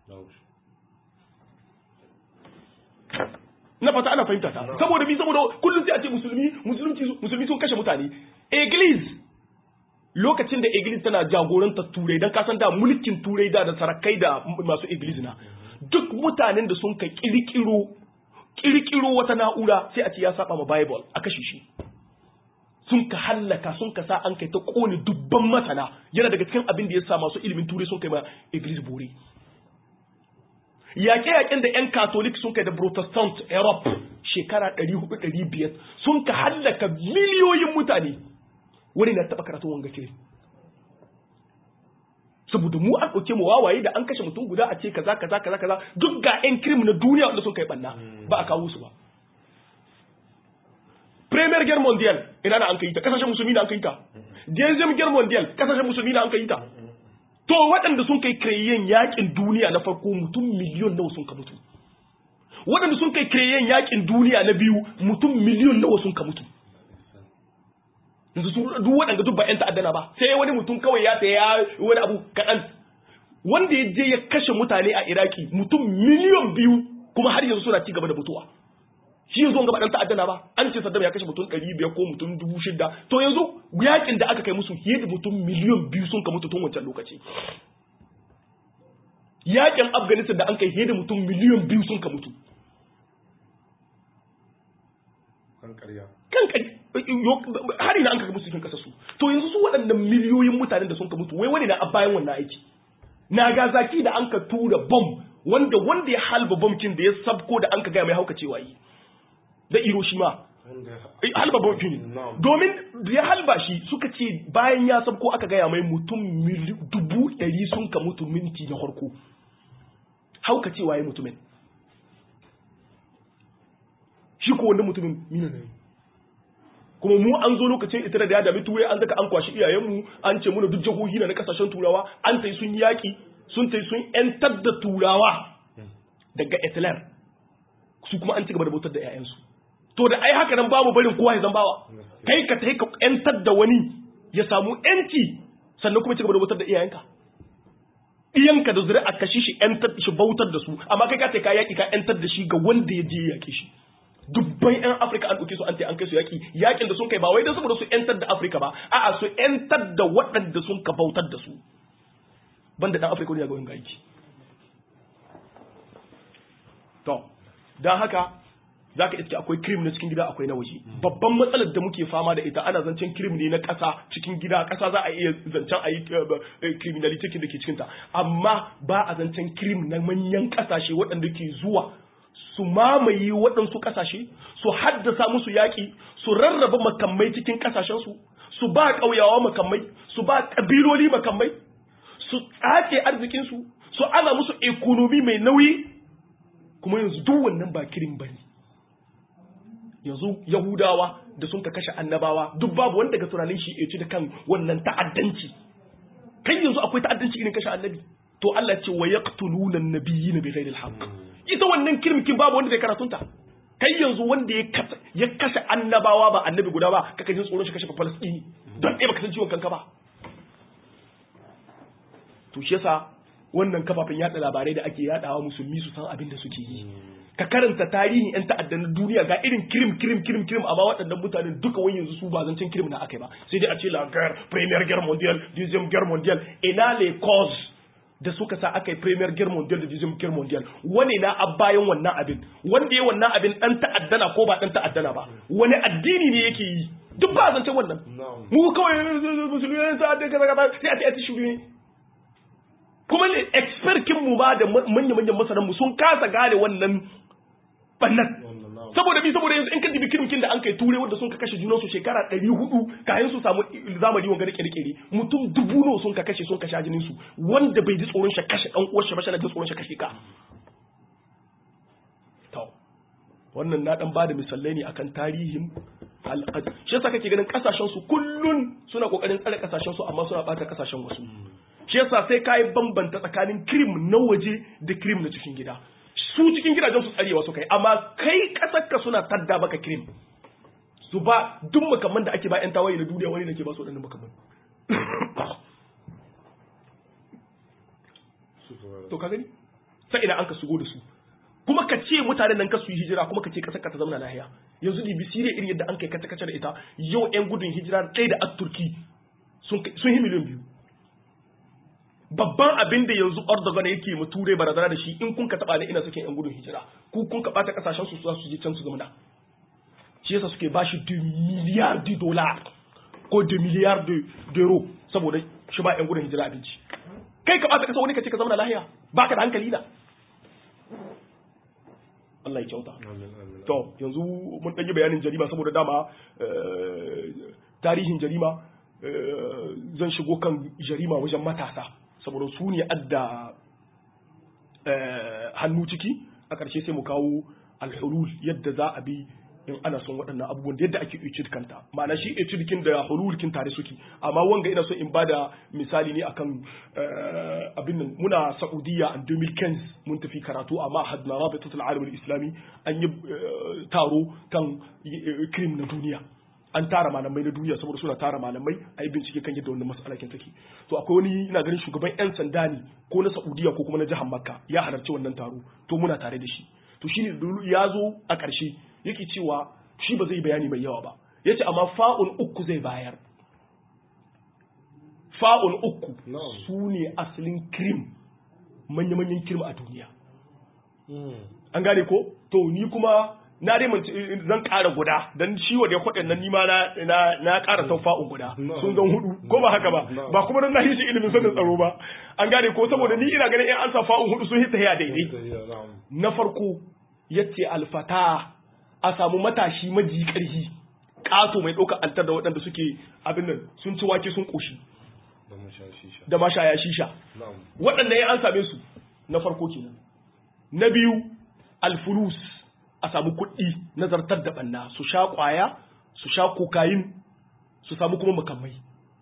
na fata ana fahimta ta saboda bi saboda kullum sai a ce musulmi musulunci musulmi sun kashe mutane Iglis lokacin da Iglis tana jagorantar turai dan kasan da mulkin turai da da sarakai da masu Iglis na duk mutanen da sun ka kirkiro kirkiro wata na'ura sai a ce ya saba ma Bible a kashe shi sun ka hallaka sun ka sa an kai ta kone dubban masana yana daga cikin abin da ya sa masu ilimin turai sun kai ma Iglis bore yaƙe-yaƙen da 'yan katolik sun kai da protestant europe shekara 400-500 sun ka hallaka miliyoyin mutane wani na taɓa karatun wanga kiri saboda mu an ɗauke mu wawaye da an kashe mutum guda a ce kaza kaza kaza kaza duk ga 'yan kirim na duniya wanda sun kai ɓanna ba a kawo su ba premier guerre mondial ina na an kai ta kasashen musulmi na an kai ta deuxième guerre mondial kasashen musulmi na an kai ta to waɗanda sun kai kireyen yakin duniya na farko mutum miliyon nawa sun ka mutu waɗanda sun kai kireyen yakin duniya na biyu mutum miliyon nawa sun ka mutu yanzu sun duk waɗanda duk ba 'yan ta'addana ba sai wani mutum kawai ya ya wani abu kaɗan wanda ya je ya kashe mutane a iraki mutum miliyon biyu kuma har yanzu suna ci gaba da mutuwa shi yanzu gaba dan ta'addana ba an ce Saddam ya kashe mutum 500 ko mutum 6000 to yanzu yakin da aka kai musu fiye da mutum miliyan biyu sun ka mutu tun wancan lokaci yakin Afghanistan da an kai fiye da mutum miliyan biyu sun ka mutu kan ƙarya kan kai har ina an ka musu cikin kasar su to yanzu su waɗannan miliyoyin mutanen da sun ka mutu wai wani na a bayan wannan aiki Nagasaki da an ka tura bom wanda wanda ya halba bomkin da ya sabko da an ka gaya mai hauka cewa yi da Hiroshima halba bombi ne domin da ya halba shi suka ce bayan ya sabko aka gaya mai mutum dubu ɗari sun ka mutu minti na farko hauka cewa ya mutumin shi ko wanda mutumin mina ne kuma mu an zo lokacin ita da ya dami turai an zaka an kwashi iyayenmu an ce muna duk jihohi na kasashen turawa an tai sun yaki sun tai sun yantar da turawa daga Hitler su kuma an ci gaba da bautar da 'ya'yansu to da ai haka nan babu barin kowa ya zambawa kai ka tai ka yantar da wani ya samu yanci sannan kuma ci gaba da bautar da iyayenka iyanka da zuri'a ka shi shi yantar shi bautar da su amma kai ka tai ka yaki ka yantar da shi ga wanda ya je ya yake shi dubban yan Afirka an ɗauke su an an kai su yaki yakin da sun kai ba wai don saboda su yantar da Afirka ba a'a su yantar da waɗanda sun ka bautar da su banda dan Afirka ne ga wani aiki to dan haka zaka iske akwai krim na cikin gida akwai na waje babban matsalar da muke fama da ita ana zancen krim ne na ƙasa cikin gida ƙasa za a iya zancen a yi criminality da ke cikinta amma ba a zancen krim na manyan ƙasashe waɗanda ke zuwa su mamaye waɗansu ƙasashe su haddasa musu yaƙi su rarraba makamai cikin ƙasashensu su ba ƙauyawa makamai su ba ƙabiloli makamai su tsace arzikinsu su ana musu ekonomi mai nauyi kuma yanzu duk wannan ba kirin bane yanzu yahudawa da sun ka kashe annabawa duk babu wanda ga tunanin shi ya ci da kan wannan ta'addanci kai yanzu akwai ta'addanci irin kashe annabi to Allah ce wa yaqtuluna an-nabiyina bighairi al-haqq ita wannan kirmikin babu wanda zai karatunta kai yanzu wanda ya kashe annabawa ba annabi guda ba kaka jin tsoron shi kashe falastini don ɗaya baka san ciwon kanka ba to shi yasa wannan kafafen yada labarai da ake yadawa musulmi su san abin da suke yi ka karanta tarihin yan ta'addan duniya ga irin kirim kirim kirim kirim amma waɗannan mutanen duka wani yanzu su ba zancen kirim na akai ba sai dai a ce la guerre première guerre mondiale deuxième guerre mondiale ina les causes da suka sa aka yi premier guerre mondial da deuxième guerre mondial wani na a bayan wannan abin wanda ya wannan abin dan ta'addana ko ba dan ta'addana ba wani addini ne yake yi duk ba zancen wannan mu kawai musulmi ne ta'adda kaza kaza sai a ce a ci shuru ne kuma ne expert kin mu ba da manyan manyan masanan mu sun kasa gane wannan bannan saboda bi saboda yanzu in ka dibi kirkin da an kai ture wanda sun ka kashe junan su shekara 400 kayan su samu zamani wanga da kirkire mutum dubu nawa sun ka kashe sun ka sha jinin su wanda bai ji tsoron shi kashe dan uwar shi ba shi ji tsoron shi kashe ka to wannan na dan bada misalai ne akan tarihin al'ad shi yasa kake ganin kasashen su kullun suna kokarin tsare kasashen su amma suna bata kasashen wasu shi yasa sai kai bambanta tsakanin krim na waje da krim na cikin gida su cikin gidajen su tsarewa su kai amma kai kasar ka suna tadda baka kirim su ba duk makamman da ake ba yan tawaye na duniya wani da ke ba su waɗannan makamman to ka gani sai ina an ka shigo da su kuma ka ce mutanen nan ka su yi hijira kuma ka ce kasar ka ta zama lahiya yanzu da bisire irin yadda an kai kace kace da ita yau yan gudun hijira ɗaya da at turki sun yi miliyan biyu babban abin da yanzu Erdogan yake mu ture barazana da shi in kun ka taba ne ina sakin yan gudun hijira ku kun ka bata kasashen su su je can su zama da shi yasa suke bashi 2 miliyar de dollar ko 2 miliyar de euro saboda shi ba yan gudun hijira abinci kai ka bata kasa wani ka ce ka zama lahiya baka da hankali da Allah ya kyauta amin amin to yanzu mun ɗan yi bayanin jarima saboda dama eh, tarihin jarima eh, zan shigo kan jarima wajen matasa saboda su ne adda eh, hannu ciki a ƙarshe sai mu kawo alhulul yadda za a bi in ana son waɗannan abubuwan da yadda ake etude kanta ma'ana shi etude kin da hulul kin tare suke amma wanga ina so in bada misali ne akan eh, abin nan muna Saudiya a 2015 mun tafi karatu amma hadna rabitatul alam islami an yi eh, taro kan eh, krim na duniya an tara malamai na duniya saboda suna tara malamai a yi bincike kan yadda wannan mas'ala kin take to akwai wani ina ganin shugaban yan sanda ne ko na Saudiya ko kuma na jihar Makka ya halarci wannan taro to muna tare da shi to shine ya zo a ƙarshe yake cewa shi ba zai bayani mai yawa ba yace amma fa'un uku zai bayar fa'un uku Na'am. su ne asalin krim manya-manyan krim a duniya an gane ko to ni kuma na dai mance zan ƙara guda dan shi wa da ya kwaɗin nan nima na na na ƙara sau fa'un guda No. sun zan hudu ko ba haka ba No. ba kuma dan na yi shi ilimin sanin tsaro ba an gane ko saboda ni ina ganin in an sa fa'un hudu sun hita ya daidai na'am na farko yace alfata a samu matashi maji ƙarfi ƙato mai ɗaukar altar da waɗanda suke abin nan sun ci wake sun ƙoshi da mun sha shisha da mashaya shisha na'am waɗanda ya an same su na farko kenan na biyu alfulus a samu kuɗi na zartar da ɓanna su sha ƙwaya su sha kokayin su samu kuma makamai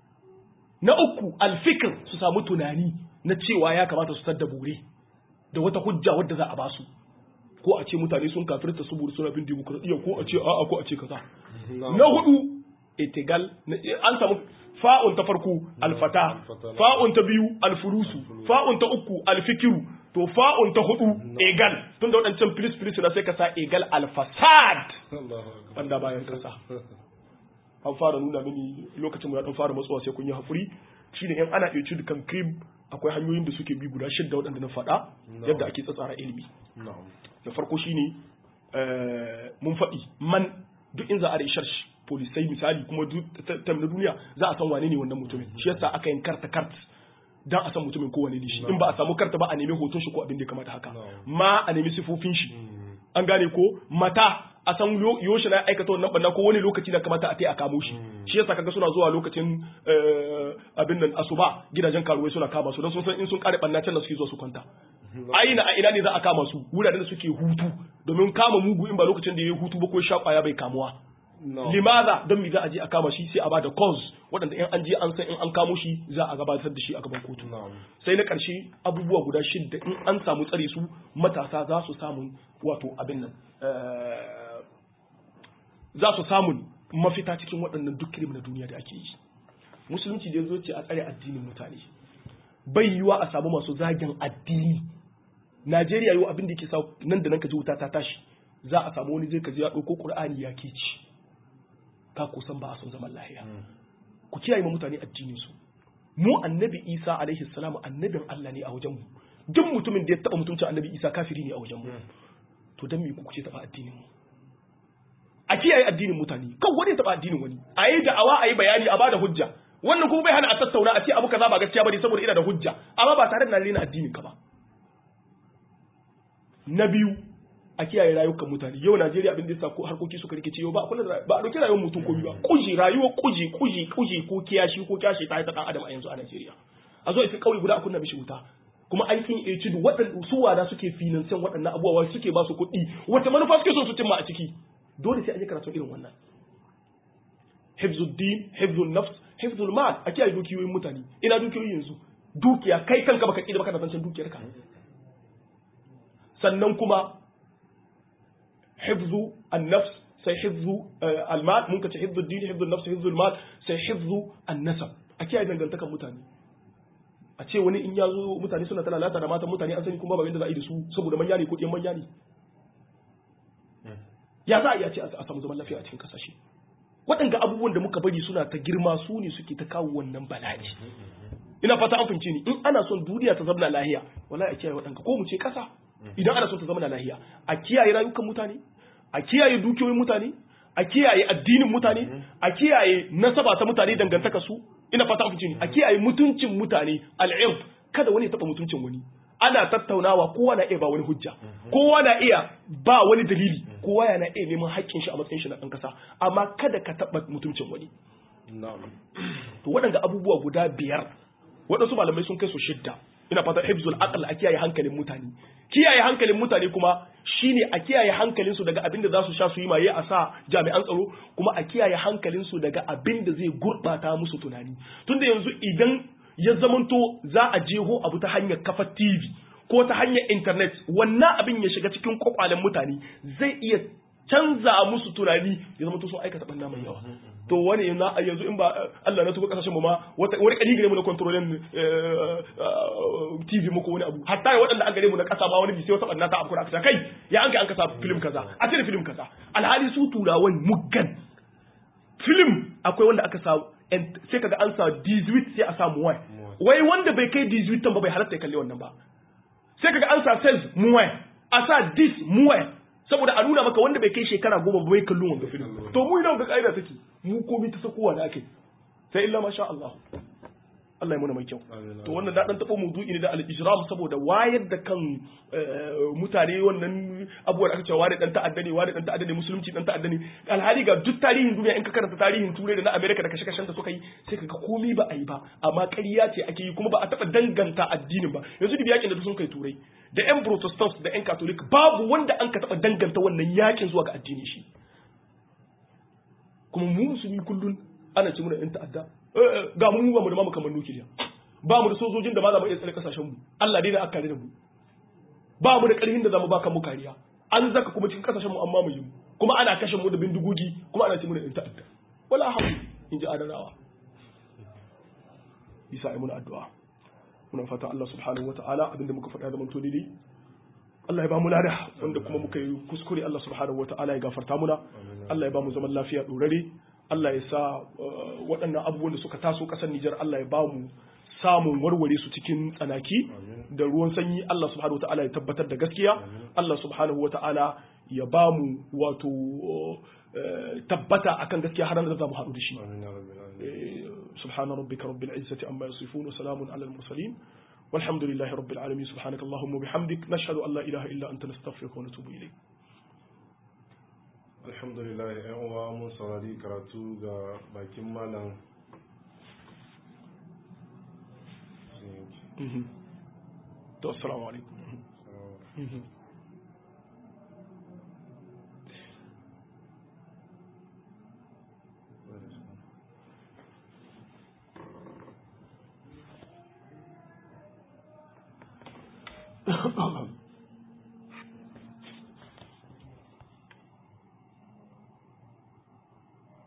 na uku alfikir su samu tunani na cewa ya kamata su tadda bore da wata hujja wadda za a basu ko a ce mutane sun kafirta saboda suna bin dimokuraɗiyya ko a ce a'a ko a ce kaza na hudu itigal na- an samu fa'un ta farko alfata alfata. fa'un ta biyu alfurusu fa'un ta uku alfikiru to fa'un ta hudu egal tunda waɗancan filis filis na sai ka sa egal alfasad Allahu akbar wanda bayan kasa an fara nuna mini lokacin mu ya dan fara matsuwa sai kun yi hakuri shine in ana iya cin kan cream akwai hanyoyin da suke bi guda shidda waɗanda na faɗa yadda ake tsatsara ilimi na'am da farko shine eh, mun faɗi man duk in za a rishar polisai misali kuma duk ta ta- na duniya za a san wane ne wannan mutumin shi yasa aka yin karta kart dan a san mutumin ko wane ne shi in ba a samu karta ba a nemi hoton shi ko abin da ya kamata haka No. ma a nemi sifofin shi an gane ko mata a san yo- yoshi na aikata wannan banna ko wani lokaci da kamata a tai a kamo shi shi yasa kaga suna zuwa lokacin eh, abin nan asuba gidajen karuwai suna kama su don sun san in sun kare banna can da suke zuwa su kwanta aina a ina ne za a kama su wuraren da suke hutu domin kama mugu in ba lokacin da ya yi hutu ba ko ya sha kwaya bai kamuwa na'am limaza don mi za a je a kama shi sai a bada cause waɗanda in an je an san in an kamo shi za a gabatar da shi a gaban kotu na'am sai na ƙarshe abubuwa guda shidda in an samu tsare su matasa za su samun wato abin nan eh, za su samun mafita cikin waɗannan duk kirim na duniya da ake yi musulunci da ya zo ce a tsare addinin mutane bai yiwa a samu masu zagin addini najeriya yau abin da yake sa nan da nan ka ji wuta ta tashi za a samu wani zai ka ji ya ɗauko ƙur'ani ya ke ci ka kusan ba a son zaman lahiya ku kiyaye ma mutane addinin su mu annabi isa alaihi salam annabin allah ne a wajen mu duk mutumin da ya taba mutuncin annabi isa kafiri ne a wajen mu to dan me ku kuce taba addinin mu a kiyaye addinin mutane kan wani ya taba addinin wani a yi da'awa a yi bayani a bada hujja wannan kuma bai hana a tattauna a ce abu kaza ba gaskiya bane saboda ina da hujja amma ba tare da na rena addinin ka ba na biyu a kiyaye rayukan mutane yau Najeriya abin da yasa ko harkoki suka rikice yau ba a kula da ba a dauki rayuwar mutum ko ba kuji rayuwar kuji kuji kuji ko kiyashi ko kiyashi ta ta dan adam a yanzu a Najeriya a zo ita kauye guda a kunna mishi wuta kuma an kin iya cidu waɗanda su wada suke finansan waɗannan abubuwa suke ba su kuɗi wata manufa suke so su cimma a ciki dole sai an yi karatu irin wannan hifzuddin hifzul nafs hifzul mal a kiyaye dukiyoyin mutane ina dukiyoyi yanzu dukiya kai kanka baka kida baka da zancen dukiyar ka sannan kuma hifzu an-nafs sai hifzu al-mal mun kace hifzu ad-din hifzu an-nafs hifzu al-mal sai hifzu an-nasab a kiyaye dangantakan mutane a ce wani in ya zo mutane suna tana lata da matan mutane an sani kuma ba yadda za a yi da su saboda manya ne ko ɗiyan manya ne ya za a iya ce a samu zaman lafiya a cikin kasashe waɗanda abubuwan da muka bari suna ta girma su ne suke ta kawo wannan bala'i ina fata an fahimce ni in ana son duniya ta zama lahiya wallahi a kiyaye waɗanda ko mu ce ƙasa idan ana son ta zama lahiya a kiyaye rayukan mutane a kiyaye dukiyoyin mutane a kiyaye addinin mutane a kiyaye nasaba ta mutane dangantaka su ina fata an fahimce ni a kiyaye mutuncin mutane al'irf kada wani ya taɓa mutuncin wani ana tattaunawa kowa na iya ba wani hujja kowa na iya ba wani dalili kowa yana iya neman haƙƙin shi a matsayin shi na ɗan ƙasa amma kada ka taɓa mutuncin wani na'am to waɗanda abubuwa guda biyar waɗansu malamai sun kai su shidda ina fata hifzul aql a kiyaye hankalin mutane kiyaye hankalin mutane kuma shine a kiyaye hankalin su daga abin da za su sha su yi maye a sa jami'an tsaro kuma a kiyaye hankalin su daga abin da zai gurbata musu tunani tunda yanzu idan ya zamanto za a jeho abu ta hanyar kafa TV ko ta hanyar internet wannan abin ya shiga cikin kwakwalen mutane zai iya canza musu tunani ya zama sun aikata ɓanna mai yawa to wani na yanzu in ba Allah na tuba kasashen mu ma wata wani kadi gare mu na kontrolin TV muku wani abu hatta waɗanda an gare mu na ƙasa ma wani sai wata ɓanna ta abu aka kai ya an kai an kasa film kaza a cire film kaza alhali su turawan muggan film akwai wanda aka sa sai kaga an sa 18 sai a samu wai wai wanda bai kai 18 ba bai halatta ya kalli wannan ba sai kaga an sa sales muwai a sa dis muwai saboda a nuna maka wanda bai kai shekara goma bai kallon wanga film to mu idan ga kaida take mu komai ta sakowa da ake sai illa masha Allah Allah ya muna mai kyau to wannan da dan tabo maudu'i ne da al-ijram saboda wayar da kan mutane wannan abubuwan aka cewa wani dan ta'adda ne wani dan ta'adda ne musulunci dan ta'adda ne alhali ga duk tarihin duniya in ka karanta tarihin turai da na America da kashe-kashen da suka yi sai kaga komai ba a yi ba amma ƙarya ce ake yi kuma ba a taɓa danganta addinin ba yanzu da yakin da sun kai turai da yan protestants da yan catholic babu wanda an ka taɓa danganta wannan yakin zuwa ga addini shi kuma mu musulmi kullun ana ce muna yan ta'adda ga mu ba mu da mamu kamar nukiliya ba mu da sojojin da ma za mu iya tsare kasashen mu Allah dai da aka kare da mu ba mu da karhin da za mu ba kan mu kariya an zaka kuma cikin kasashen mu an mamaye mu kuma ana kashe mu da bindigogi kuma ana ce mu da yan ta'adda wala hamu in ji adarawa bisa ai muna addu'a muna fata Allah subhanahu wata'ala abinda muka faɗa da manto daidai Allah ya ba mu lada wanda kuma muka yi kuskure Allah subhanahu wata'ala ya gafarta muna Allah ya ba mu zaman lafiya dorare Allah ya sa waɗannan abubuwan da suka taso ƙasar Nijar Allah ya ba mu samun warware su cikin tsanaki da ruwan sanyi Allah subhanahu wata'ala ya tabbatar da gaskiya Allah subhanahu wata'ala ya ba mu wato tabbata akan gaskiya har da za mu haɗu da shi سبحان ربك رب العزة عما يصفون وسلام على المرسلين والحمد لله رب العالمين سبحانك اللهم وبحمدك نشهد أن لا إله إلا أنت نستغفرك ونتوب إليك alhamdulillah yan uwa mun saurari karatu ga bakin malam to assalamu alaikum